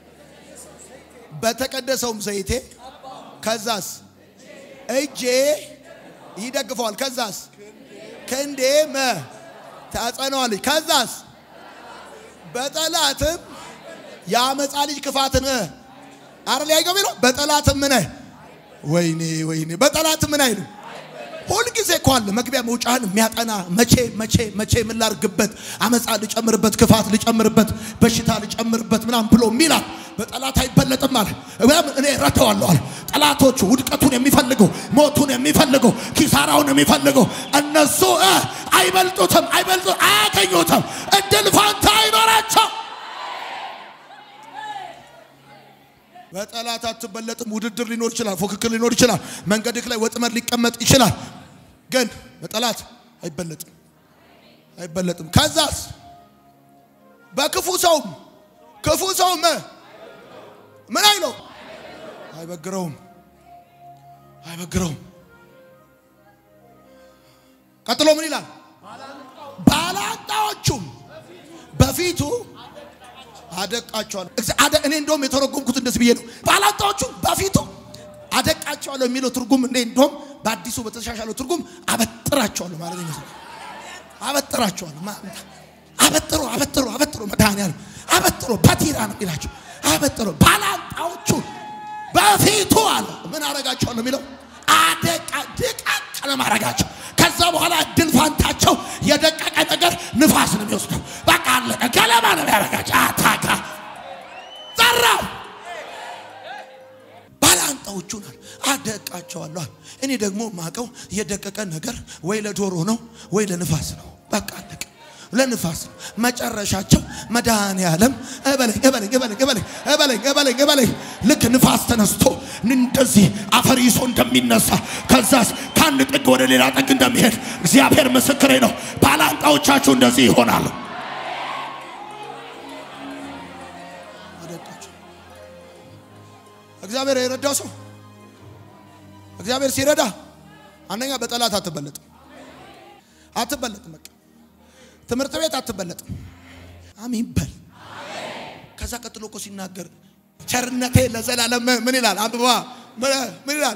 በተቀደሰውም ዘይቴ ከዛስ እጄ ይደግፈዋል። ከዛስ ክንዴ መ ታጸነዋለች። ከዛስ በጠላትም የአመፃ ልጅ ክፋትን አረ ሊያይገብ ነው። በጠላትም ምን ወይኔ ወይኔ በጠላትም ምን አይልም ሁልጊዜ እኮ አለ መግቢያ መውጫህን የሚያጠና መቼ መቼ መቼ ምን ላርግበት፣ አመፃ ልጨምርበት፣ ክፋት ልጨምርበት፣ በሽታ ልጨምርበት ምናምን ብሎ ሚላል። በጠላት አይበለጥም አለ። እኔ ረተዋለሁ አለ። ጠላቶቹ ውድቀቱን የሚፈልጉ ሞቱን የሚፈልጉ ኪሳራውን የሚፈልጉ እነሱ አይበልጡትም፣ አይበልጡ አያገኙትም፣ እድል ፋንታ አይኖራቸው። በጠላት አትበለጥም። ውድድር ሊኖር ይችላል፣ ፉክክር ሊኖር ይችላል፣ መንገድክ ላይ ወጥመድ ሊቀመጥ ይችላል። ግን በጠላት አይበለጥም አይበለጥም። ከዛስ በክፉ ሰውም ክፉ ሰውም ምን አይለው አይበግረውም አይበግረውም። ቀጥሎ ምን ይላል? ባላንጣዎቹም በፊቱ አደቃቸዋለሁ። እኔ እንደውም የተረጎምኩት እንደዚህ ብዬ ነው። ባላንጣዎቹም በፊቱ አደቃቸዋለሁ የሚለው ትርጉም እኔ እንደውም በአዲሱ በተሻሻለው ትርጉም አበጥራቸዋለሁ ማለት ይመስላል። አበጥራቸዋለሁ አበጥሮ አበጥሮ አበጥሮ መድኃኒዓለም አበጥሮ በቲራ ነው የሚላቸው። አበጥሮ ባላንጣዎቹ በፊቱ አለ ምን አረጋቸዋለሁ የሚለው አደቃ ድቃቅ ለማረጋቸው ከዛ በኋላ እድል ፋንታቸው የደቀቀ ነገር ንፋስ ነው የሚወስደው። በቃ አለቀ። ገለባ ነው ያረጋቸው። አታካ ዘራው ባላንጣዎቹን አደቃቸዋለሁ። እኔ ደግሞ ማቀው የደቀቀ ነገር ወይ ለዶሮ ነው ወይ ለንፋስ ነው። በቃ አለቀ። ለንፋስ ነው መጨረሻቸው። መድኃኔዓለም እበለኝ እበለኝ እበለኝ እበለኝ እበለኝ እበለኝ እበለኝ ልክ ንፋስ ተነስቶ እንደዚህ አፈር ይዞ እንደሚነሳ ከዛስ ከአንድ ጥግ ወደ ሌላ ጥግ እንደሚሄድ እግዚአብሔር ምስክሬ ነው። ባላንጣዎቻችሁ እንደዚህ ይሆናሉ። እግዚአብሔር የረዳው ሰው እግዚአብሔር ሲረዳ አንደኛ በጠላት አትበለጥም አትበለጥም። በቃ ትምህርት ቤት አትበለጥም። አሜን በል። ከዛ ቀጥሎ እኮ ሲናገር ቸርነቴ ለዘላለም ምን ይላል? አንብባ ምን ይላል?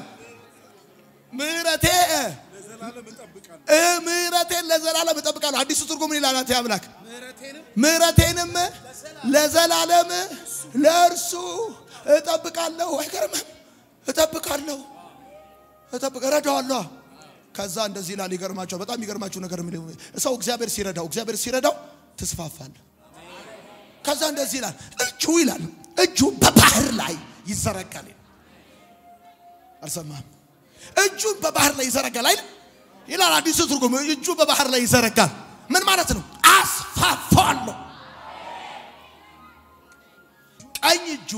ምሕረቴ ምሕረቴን ለዘላለም እጠብቃለሁ። አዲሱ ትርጉም ምን ይላል? አንተ አምላክ ምሕረቴንም ለዘላለም ለእርሱ እጠብቃለሁ። አይገርምም? እጠብቃለሁ እጠብቅ እረዳዋለሁ። ከዛ እንደዚህ ይላል። ይገርማቸው በጣም ይገርማችሁ ነገር ምን ሰው እግዚአብሔር ሲረዳው እግዚአብሔር ሲረዳው ትስፋፋለህ። ከዛ እንደዚህ ይላል። እጁ ይላል እጁ በባህር ላይ ይዘረጋል። አልሰማህም? እጁን በባህር ላይ ይዘረጋል አይደል? ይላል አዲሱ ትርጉም። እጁ በባህር ላይ ይዘረጋል። ምን ማለት ነው? አስፋፋለሁ። ቀኝ እጁ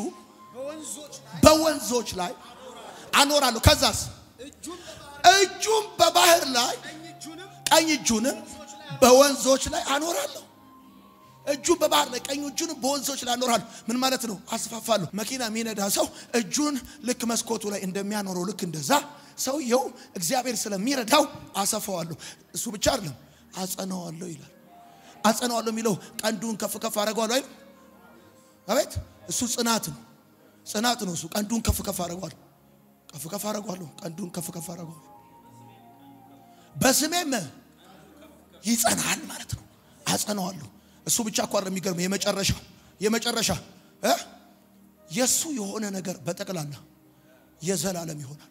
በወንዞች ላይ አኖራለሁ። ከዛስ እጁም በባህር ላይ ቀኝ እጁንም በወንዞች ላይ አኖራለሁ። እጁ በባህር ላይ ቀኝ እጁንም በወንዞች ላይ አኖራለሁ። ምን ማለት ነው? አስፋፋለሁ። መኪና የሚነዳ ሰው እጁን ልክ መስኮቱ ላይ እንደሚያኖረው ልክ እንደዛ ሰውየው እግዚአብሔር ስለሚረዳው አሰፋዋለሁ። እሱ ብቻ አይደለም አጸናዋለሁ ይላል። አጸናዋለሁ የሚለው ቀንዱን ከፍ ከፍ አደርገዋለሁ አይደል? አቤት እሱ ጽናት ነው። ጽናት ነው እሱ። ቀንዱን ከፍ ከፍ አደርገዋለሁ ከፍ ከፍ አደርገዋለሁ። ቀንዱን ከፍ ከፍ አደርገዋለሁ። በስሜም ይጸናል ማለት ነው። አጸናዋለሁ። እሱ ብቻ እኮ አይደለም የሚገርመው። የመጨረሻ የመጨረሻ እ የእሱ የሆነ ነገር በጠቅላላ የዘላለም ይሆናል።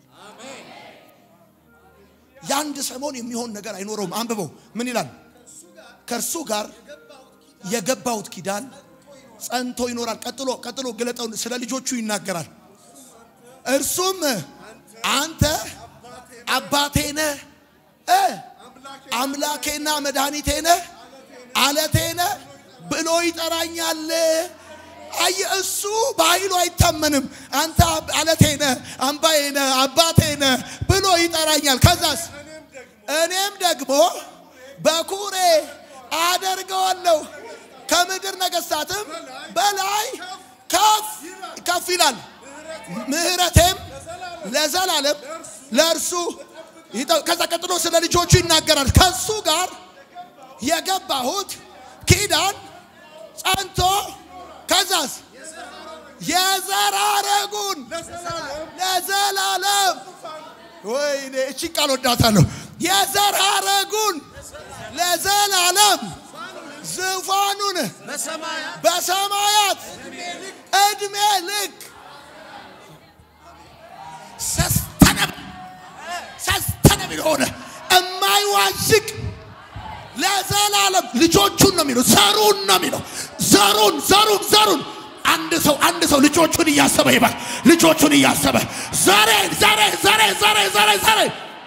የአንድ ሰሞን የሚሆን ነገር አይኖረውም። አንብበው ምን ይላል? ከእርሱ ጋር የገባሁት ኪዳን ጸንቶ ይኖራል። ቀጥሎ ቀጥሎ ግለጠው ስለ ልጆቹ ይናገራል። እርሱም አንተ አባቴ ነህ እ አምላኬና መድኃኒቴ ነህ አለቴ ነህ ብሎ ይጠራኛል። አየ እሱ በኃይሉ አይታመንም። አንተ አለቴ ነህ፣ አምባዬ ነህ፣ አባቴ ነህ ብሎ ይጠራኛል። ከዛስ እኔም ደግሞ በኩሬ አደርገዋለሁ ከምድር ነገሥታትም በላይ ከፍ ከፍ ይላል። ምሕረቴም ለዘላለም ለእርሱ ይጠ- ከዛ ቀጥሎ ስለ ልጆቹ ይናገራል። ከሱ ጋር የገባሁት ኪዳን ጸንቶ ከዛስ የዘር ሐረጉን ለዘላለም ወይኔ እቺ ቃል ወዳታለሁ። የዘር ሐረጉን ለዘላለም ዙፋኑን በሰማያት እድሜ ልክ ሰስተነብ ሰስተነብል የሆነ የማይዋዥቅ ለዘላለም ልጆቹን ነው የሚለው፣ ዘሩን ነው የሚለው። ዘሩን ዘሩን ዘሩን አንድ ሰው አንድ ሰው ልጆቹን እያሰበ ይባል። ልጆቹን እያሰበ ዘሬ ዘሬ ዘሬ ዘሬ ዘሬ ዘሬ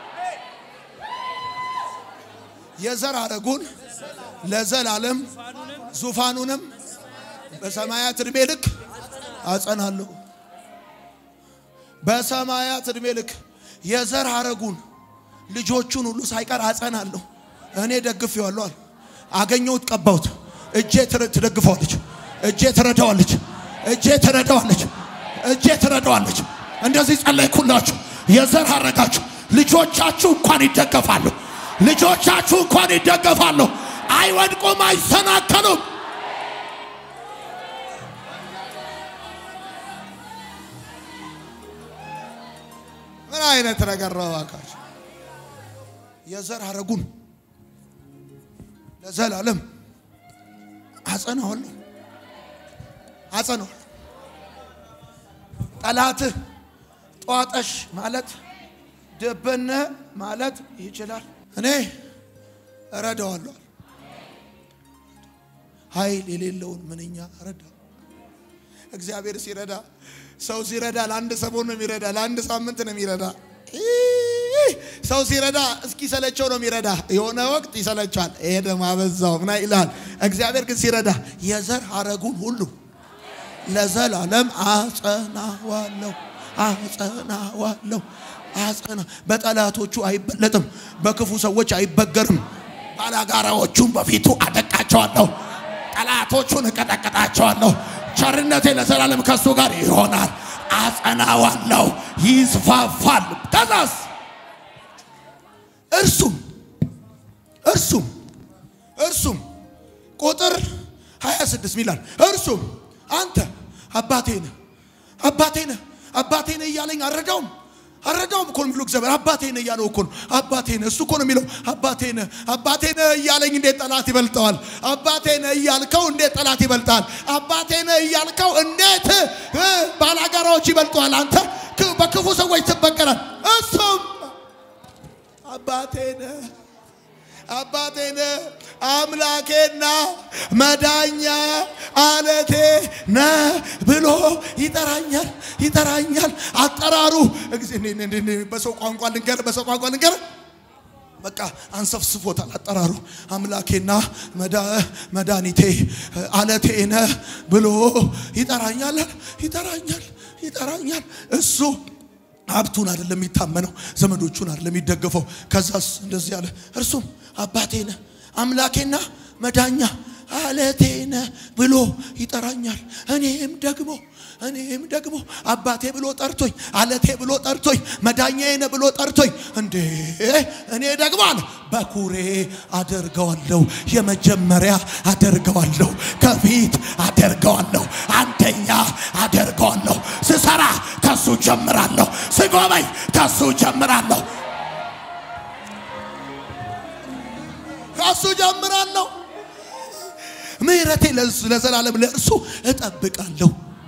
የዘር ሐረጉን ለዘላለም ዙፋኑንም በሰማያት እድሜ ልክ አጸናለሁ። በሰማያት እድሜ ልክ የዘር ሐረጉን ልጆቹን ሁሉ ሳይቀር አጸናለሁ። እኔ ደግፌዋለሁ አለ። አገኘሁት፣ ቀባሁት። እጄ ትረ- ትደግፈዋለች፣ እጄ ትረዳዋለች፣ እጄ ትረዳዋለች፣ እጄ ትረዳዋለች። እንደዚህ ጸለይኩላችሁ። የዘር ሐረጋችሁ ልጆቻችሁ እንኳን ይደገፋሉ። ልጆቻችሁ እንኳን ይደገፋሉ። አይወድቁም፣ አይሰናከሉም። ምን አይነት ነገር ነው እባካችሁ? የዘር ሐረጉን ለዘላለም አጸናዋለሁ አጸናዋለሁ። ጠላትህ ጧጠሽ ማለት ደበነ ማለት ይችላል። እኔ እረዳዋለሁ። ኃይል የሌለውን ምንኛ ረዳ። እግዚአብሔር ሲረዳ ሰው ሲረዳ ለአንድ ሰሞን ነው የሚረዳ፣ ለአንድ ሳምንት ነው የሚረዳ። ኢህ! ሰው ሲረዳ እስኪሰለቸው ነው የሚረዳ። የሆነ ወቅት ይሰለቻል። ይሄ ደግሞ አበዛው ምና ይላል። እግዚአብሔር ግን ሲረዳ የዘር ሐረጉን ሁሉ ለዘላለም አጸናዋለሁ አጸናዋለሁ አጸና። በጠላቶቹ አይበለጥም፣ በክፉ ሰዎች አይበገርም። ባላጋራዎቹን በፊቱ አደቃቸዋለሁ፣ ጠላቶቹን እቀጠቀጣቸዋለሁ። ቸርነቴ ለዘላለም ከሱ ጋር ይሆናል። አጸናዋለሁ፣ ይስፋፋል። ከዛስ እርሱም እርሱም እርሱም ቁጥር 26 ሚላል እርሱም አንተ አባቴ ነህ አባቴ ነህ አባቴ ነህ እያለኝ አልረዳውም አረዳውም እኮ ነው የሚለው እግዚአብሔር አባቴ ነህ እያለው እኮ ነው። አባቴ ነህ እሱ እኮ ነው የሚለው አባቴ ነህ አባቴ ነህ እያለኝ እንዴት ጠላት ይበልጠዋል? አባቴ ነህ እያልከው እንዴት ጠላት ይበልጣል? አባቴ ነህ እያልከው እንዴት እ ባላጋራዎች ይበልጠዋል? አንተ ክ- በክፉ ሰዎች ትበቀላል። እሱም አባቴ ነህ አባቴ ነህ አምላኬና መዳኛ አለቴ ነህ ብሎ ይጠራኛል ይጠራኛል። አጠራሩ እግዚ- እኔ- እኔ- እኔ- እኔ በሰው ቋንቋ ልንገር በሰው ቋንቋ ልንገር በቃ አንሰፍስፎታል። አጠራሩ አምላኬና መዳ- መድኃኒቴ አለቴ ነህ ብሎ ይጠራኛል ይጠራኛል ይጠራኛል እሱ ሀብቱን አይደለም የሚታመነው፣ ዘመዶቹን አይደለም የሚደገፈው። ከዛስ እንደዚህ አለ፣ እርሱም አባቴ ነህ አምላኬና መዳኛ አለቴ ነህ ብሎ ይጠራኛል። እኔም ደግሞ እኔም ደግሞ አባቴ ብሎ ጠርቶኝ አለቴ ብሎ ጠርቶኝ መዳኛዬ ነህ ብሎ ጠርቶኝ እንዴ እኔ ደግሞ አለ በኩሬ አደርገዋለሁ፣ የመጀመሪያ አደርገዋለሁ፣ ከፊት አደርገዋለሁ፣ አንደኛ አደርገዋለሁ። ስሰራ ከሱ ጀምራለሁ፣ ስጎበኝ ከሱ ጀምራለሁ፣ ከሱ ጀምራለሁ። ምሕረቴ ለእሱ- ለዘላለም ለእርሱ እጠብቃለሁ።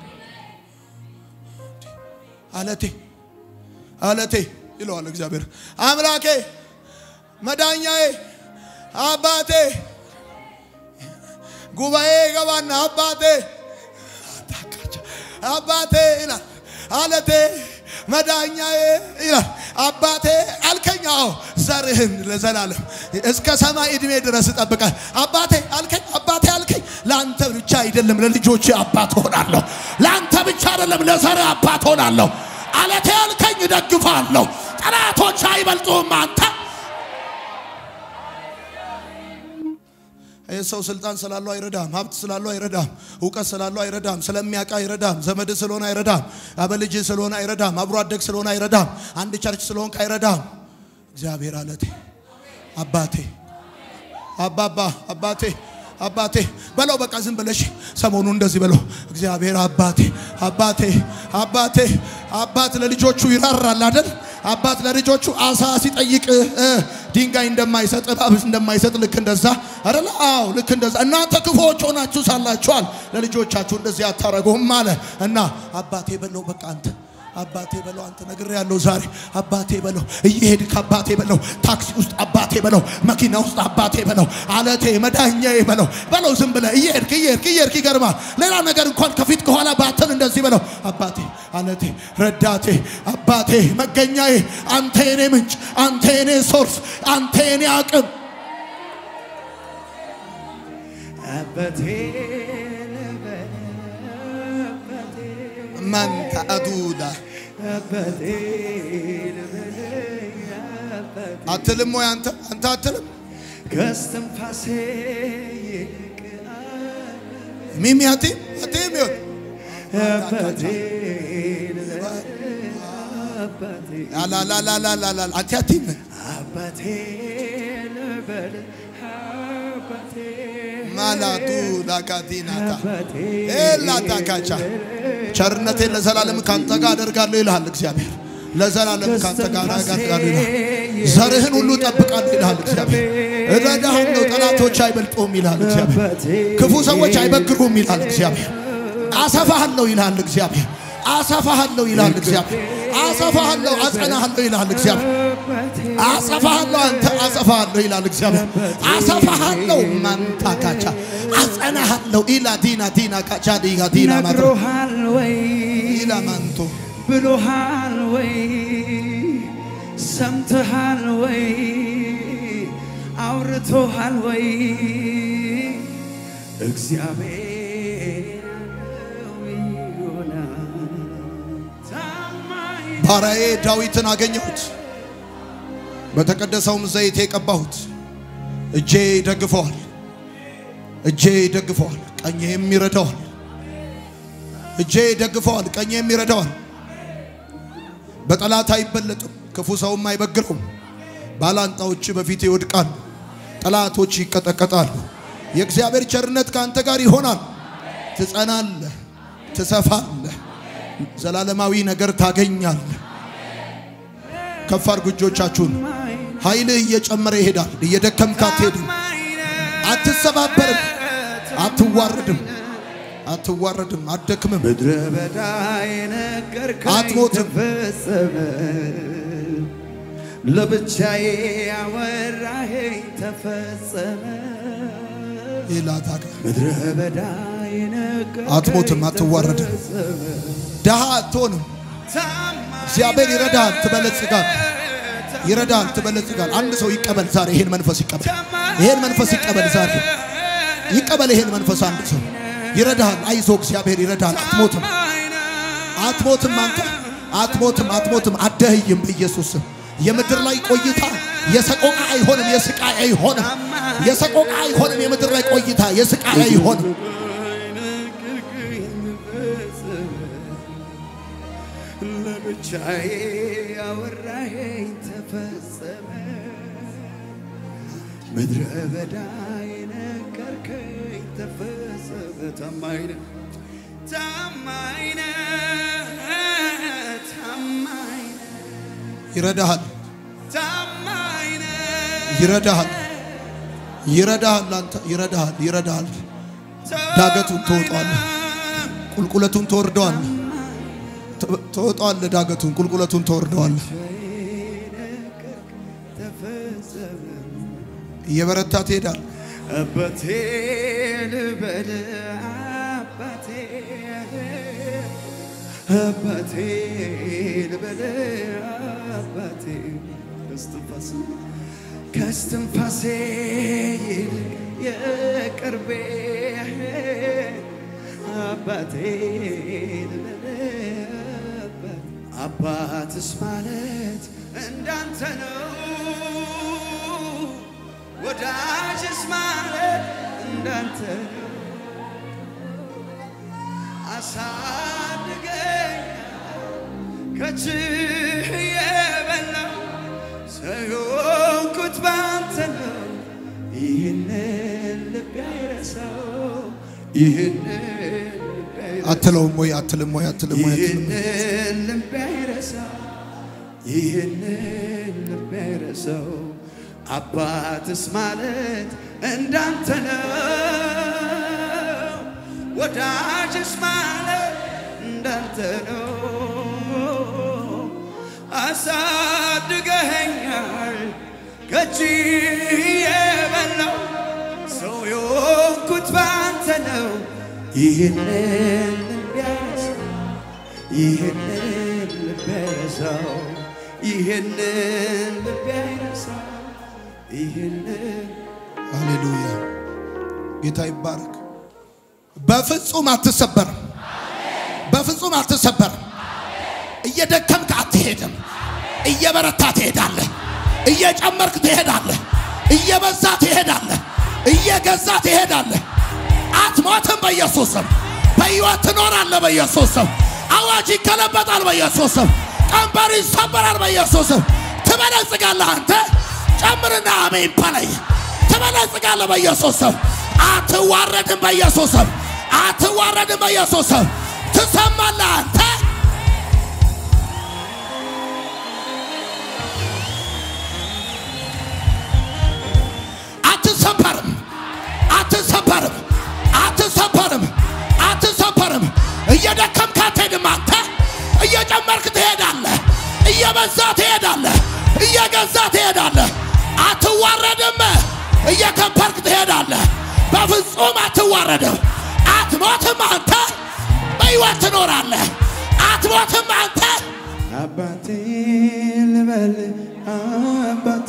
አለቴ አለቴ ይለዋል እግዚአብሔር አምላኬ መዳኛዬ አባቴ ጉባኤ ገባና አባቴ አባቴ ይላል አለቴ መዳኛዬ ይላል አባቴ አልከኝ። አዎ ዘርህን ለዘላለም እስከ ሰማይ ዕድሜ ድረስ እጠብቃል። አባቴ አልከኝ አባቴ አልከኝ። ለአንተ ብቻ አይደለም ለልጆች አባት ሆናለሁ። ለአንተ ብቻ አይደለም ለዘርህ አባት ሆናለሁ። አለቴ አልከኝ እደግፋለሁ። ጠላቶች አይበልጡም አንተ ይህ ሰው ስልጣን ስላለው አይረዳም። ሀብት ስላለው አይረዳም። እውቀት ስላለው አይረዳም። ስለሚያውቅ አይረዳም። ዘመድ ስለሆነ አይረዳም። አበልጅ ስለሆነ አይረዳም። አብሮ አደግ ስለሆነ አይረዳም። አንድ ቸርች ስለሆንክ አይረዳም። እግዚአብሔር አለቴ፣ አባቴ፣ አባባ፣ አባቴ አባቴ በለው። በቃ ዝም ብለሽ ሰሞኑ እንደዚህ በለው። እግዚአብሔር አባቴ፣ አባቴ፣ አባቴ። አባት ለልጆቹ ይራራል አይደል? አባት ለልጆቹ አሳ ሲጠይቅ እ ድንጋይ እንደማይሰጥ እባብ እንደማይሰጥ ልክ እንደዛ አይደል? አዎ ልክ እንደዛ። እናንተ ክፉዎች ሆናችሁ ሳላችኋል ለልጆቻችሁ እንደዚህ አታረጉም አለ እና አባቴ በለው። በቃ አንተ አባቴ በለው አንተ ነግሬ ያለው ዛሬ አባቴ በለው። እየሄድክ አባቴ በለው። ታክሲ ውስጥ አባቴ በለው። መኪና ውስጥ አባቴ በለው። አለቴ መዳኛዬ በለው በለው። ዝም ብለህ እየሄድክ እየሄድክ እየሄድክ ይገርማል። ሌላ ነገር እንኳን ከፊት ከኋላ ባትን እንደዚህ በለው። አባቴ አለቴ ረዳቴ አባቴ መገኛዬ አንተ የኔ ምንጭ አንተ የኔ ሶርስ አንተ የኔ አቅም አባቴ ልበል አባቴ መንታ አዱዳ አባቴ ልበል አባቴ አትልም ወይ አንተ አንተ አትልም ከስትንፋሴ ይልቅ ሚሚ አቲም አቲም ይወት አባቴ ልበል አባቴ አላላላላላላ አቲ አቲም አባቴ ልበል አባቴ ማላቱ ዳካቲናታ አባቴ ኤላታካቻ ቸርነቴን ለዘላለም ካንተ ጋር አደርጋለሁ ይልሃል እግዚአብሔር። ለዘላለም ካንተ ጋር አደርጋለሁ ይልሃል። ዘርህን ሁሉ እጠብቃለሁ ይልሃል እግዚአብሔር። እረዳሃለሁ፣ ጠላቶች አይበልጡም ይልሃል እግዚአብሔር። ክፉ ሰዎች አይበግሩም ይልሃል እግዚአብሔር። አሰፋሃለሁ ይልሃል እግዚአብሔር። አሰፋሃለሁ ይልሃል እግዚአብሔር። አሰፋሃለሁ፣ አጸናሃለሁ ይልሃል እግዚአብሔር። አጸፋሃለሁ አንተ አጸፋሃለሁ ይላል እግዚአብሔር። አጸፋሃለሁ ማንታ ካቻ አጸናሃለሁ ኢላ ዲና ዲና ካቻ ዲጋ ዲና ማድሮ ነግሮሃል ወይ ኢላ ማንቶ ብሎሃል ወይ ሰምተሃል ወይ አውርቶሃል ወይ እግዚአብሔር ይሆናል ታማኝ ባሪያዬ ዳዊትን አገኘሁት፣ በተቀደሰውም ዘይት የቀባሁት። እጄ ይደግፈዋል፣ እጄ ይደግፈዋል፣ ቀኜም ይረዳዋል። እጄ ይደግፈዋል፣ ቀኜም ይረዳዋል። በጠላት አይበለጥም፣ ክፉ ሰውም አይበግረውም። ባላንጣዎች በፊት ይወድቃሉ፣ ጠላቶች ይቀጠቀጣሉ። የእግዚአብሔር ቸርነት ከአንተ ጋር ይሆናል። ትጸናለህ፣ ትሰፋለህ፣ ዘላለማዊ ነገር ታገኛለህ። ከፍ አድርጉ እጆቻችሁን። ኃይልህ እየጨመረ ይሄዳል። እየደከምክ አትሄድም። አትሰባበርም። አትዋረድም። አትዋረድም። አትደክምም። ምድረ በዳ የነገርከኝ አትሞትም። ተፈጸመ። ለብቻዬ ያወራኸኝ ተፈጸመ። ይላታከ ምድረ በዳ የነገርከኝ አትሞትም፣ አትዋረድም። ተፈጸመ። ድሃ አትሆንም። እግዚአብሔር ይረዳሃል፣ ትበለጽጋል። ይረዳሃል፣ ትበለጽጋል። አንድ ሰው ይቀበል ዛሬ፣ ይሄን መንፈስ ይቀበል። ይሄን መንፈስ ይቀበል ዛሬ፣ ይቀበል ይሄን መንፈስ። አንድ ሰው ይረዳሃል። አይዞ፣ እግዚአብሔር ይረዳሃል። አትሞትም፣ አትሞትም። አንተ አትሞትም፣ አትሞትም። አደህይም በኢየሱስ ስም። የምድር ላይ ቆይታ የሰቆቃ አይሆንም፣ የስቃይ አይሆንም። የሰቆቃ አይሆንም። የምድር ላይ ቆይታ የስቃይ አይሆንም። ለብቻዬ ያወራኸኝ ተፈጸመ። ምድረ በዳ የነገርከኝ ተፈጸመ። ታማኝ ነህ፣ ታማኝ ነህ፣ ታማኝ ነህ፣ ይረዳሃል፣ ታማኝ ነህ። ይረዳሃል፣ ይረዳሃል። አንተ ይረዳሃል፣ ይረዳሃል። ዳገቱን ትወጣዋለህ፣ ቁልቁለቱን ትወርደዋለህ። ት- ትወጣዋለህ፣ ዳገቱን ቁልቁለቱን ትወርደዋለህ። ተፈጸመ። እየበረታ ትሄዳለህ። አባቴ ልበል አባቴ አባቴ ልበል አባቴ ከስትንፋሴ ከስትንፋሴ ይልቅ የቅርቤ አባቴ ልበል አባቴ አባትስ ማለት እንዳንተ ነው ወዳጅስ ማለት እንዳንተ ነው። አሳድገኝ ከችህ የበላው ሰዮንኩት ባንተ ነው። ይህንን ልብ አይረሳው ይህንን ልብ አይረሳው አትለውም ወይ አትልም ወይ አትልም ወይ አትልም ወይ? ይህንን ልብ አይረሳው ይህንን ልብ አይረሳው አባትስ ማለት እንዳንተ ነው ወዳጅስ ማለት እንዳንተ ነው አሳድገኸኛል ከእጅ የበላው ሰው የሆንኩት ባንተ ነው ይህንን ልብ አይረሳው ይህንን ልብ አይረሳው ይህንን ልብ አይረሳው ይህንን ሃሌሉያ ጌታ ይባረክ። በፍጹም አትሰበርም። በፍጹም አትሰበርም። እየደከምክ አትሄድም። እየበረታ ትሄዳለህ። እየጨመርክ ትሄዳለህ። እየበዛ ትሄዳለህ። እየገዛ ትሄዳለህ። አትሞትም። በኢየሱስ ስም በሕይወት ትኖራለህ። በኢየሱስ ስም አዋጅ ይገለበጣል። በኢየሱስ ስም ቀንበር ይሰበራል። በኢየሱስ ስም ትበለጽጋለህ። አንተ ጨምርና አሜን በለኝ። ትበለጽጋለህ። በኢየሱስ ስም አትዋረድም። በኢየሱስ ስም አትዋረድም። በኢየሱስ ስም ትሰማለህ። አንተ አትሰበርም። አትሰበርም። አትሰበርም። አትሰበርም። እየደከምክ አትሄድም። አንተ እየጨመርክ ትሄዳለህ። እየበዛ ትሄዳለህ። እየገዛ ትሄዳለህ። አትዋረድም። እየከበርክ ትሄዳለህ። በፍጹም አትዋረድም። አትሞትም። አንተ በሕይወት ትኖራለህ። አትሞትም። አንተ አባቴ ልበል አባቴ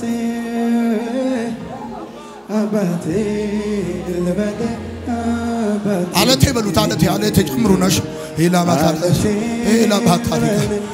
አባቴ ልበል አባቴ አለቴ በሉት። አለቴ አለቴ ጨምሩ ነሽ ኢላማታለ ኢላማታለ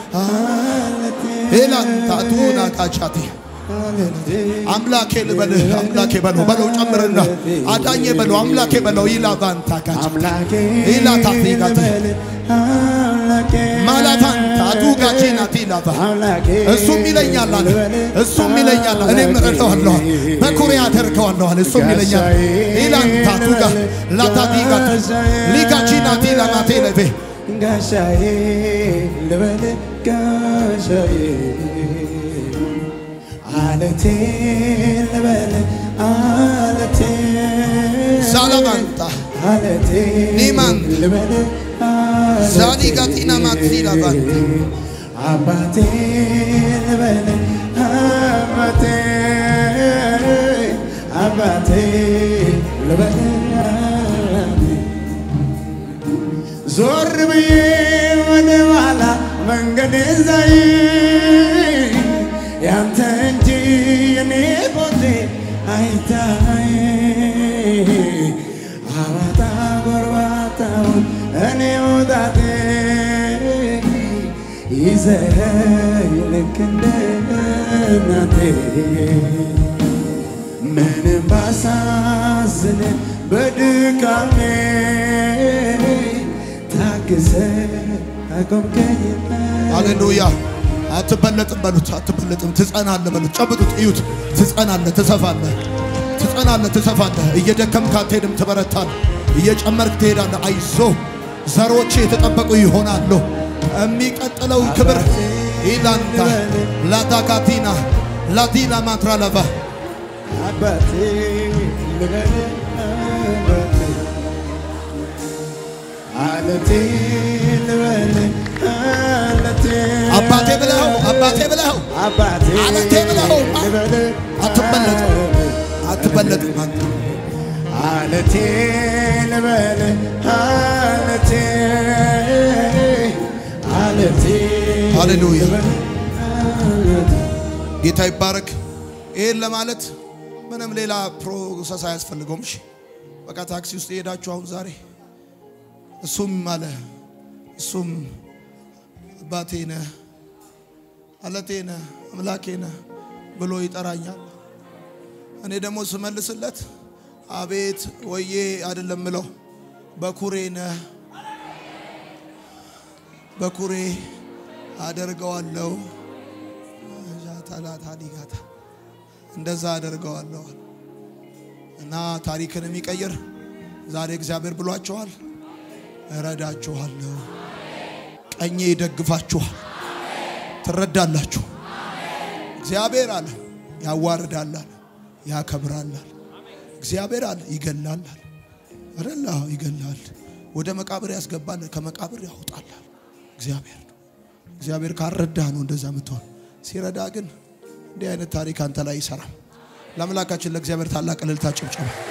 ኢላንታቱና ታቻቴ አምላኬ ልበልህ አምላኬ በለው በለው ጨምርና አዳኜ በለው አምላኬ በለው ኢላቫንታ ካቻ አምላኬ ኢላታፊጋቴ ልበል አምላኬ ማላታንታ ቱጋቺናቲ ኢላቫ አምላኬ እሱም ይለኛል አለ እሱም ይለኛል እኔም እረዳዋለሁ በኩሬ አደርገዋለሁ አለ እሱም ይለኛል ኢላንታ ቱጋ ላታዲጋቱ ሊጋቺናቲ ላማቴ ለቬ ጋሻዬ ልበል ጋሻዬ አለቴ ልበል አለቴ ዛላማንታ አለቴ ኒማን ልበል አለቴ ዛሊ ጋቲና ማቲ ላባን አባቴ ልበል አባቴ አባቴ ልበል ዞር ብዬ ወደ ኋላ መንገድ ዛይ ያንተ እንጂ የኔ ቦቴ አይታይ አባጣ ጎርባጣውን እኔ ወጣቴ ይዘኸኝ ልክ እንደ እናቴ ምንም ባሳዝን በድካሜ ታግሰ አቆምከኝ ሃሌሉያ። አትበለጥም በሉት፣ አትበለጥም። ትጸናለህ በሉት፣ ጨብጡት፣ እዩት። ትጸናለህ፣ ትሰፋለህ፣ ትጸናለህ፣ ትሰፋለህ። እየደከምክ አትሄድም፣ ትበረታለህ። እየጨመርክ ትሄዳለህ። አይዞ ዘሮች የተጠበቁ ይሆናሉ። የሚቀጥለው ክብር ኢላንታ ላዳጋቲና ላዲና ማትራለባ አባቴ ልበል አባቴ አለቴ ልበል አለቴ አባቴ ብለኸው አባቴ ብለኸው አባቴ አለቴ ብለኸው ልበል አትበለጥም፣ አትበለጥም አንተ አለቴ ልበል አለቴ አለቴ ሃሌሉያ። ልበል አለቴ ጌታ ይባረክ። ይህን ለማለት ምንም ሌላ ፕሮሰስ አያስፈልገውም። እሺ በቃ ታክሲ ውስጥ የሄዳችሁ አሁን ዛሬ እሱም አለ እሱም አባቴ ነህ፣ አለቴ ነህ፣ አምላኬ ነህ ብሎ ይጠራኛል። እኔ ደግሞ ስመልስለት አቤት ወዬ አይደለም ምለው በኩሬ ነህ፣ በኩሬ አደርገዋለሁ ታላታሊጋታ እንደዛ አደርገዋለሁ እና ታሪክን የሚቀይር ዛሬ እግዚአብሔር ብሏቸዋል። እረዳችኋለሁ፣ ቀኜ ይደግፋችኋል፣ ትረዳላችሁ። እግዚአብሔር አለ ያዋርዳል አለ ያከብራል አለ እግዚአብሔር አለ ይገላል አለ አይደል? አዎ ይገላል። ወደ መቃብር ያስገባል፣ ከመቃብር ያወጣል አለ እግዚአብሔር ነው። እግዚአብሔር ካረዳ ነው እንደዛ የምትሆን። ሲረዳ ግን እንዲህ አይነት ታሪክ አንተ ላይ ይሰራል። ለአምላካችን ለእግዚአብሔር ታላቅ እልልታ ጭብጨባ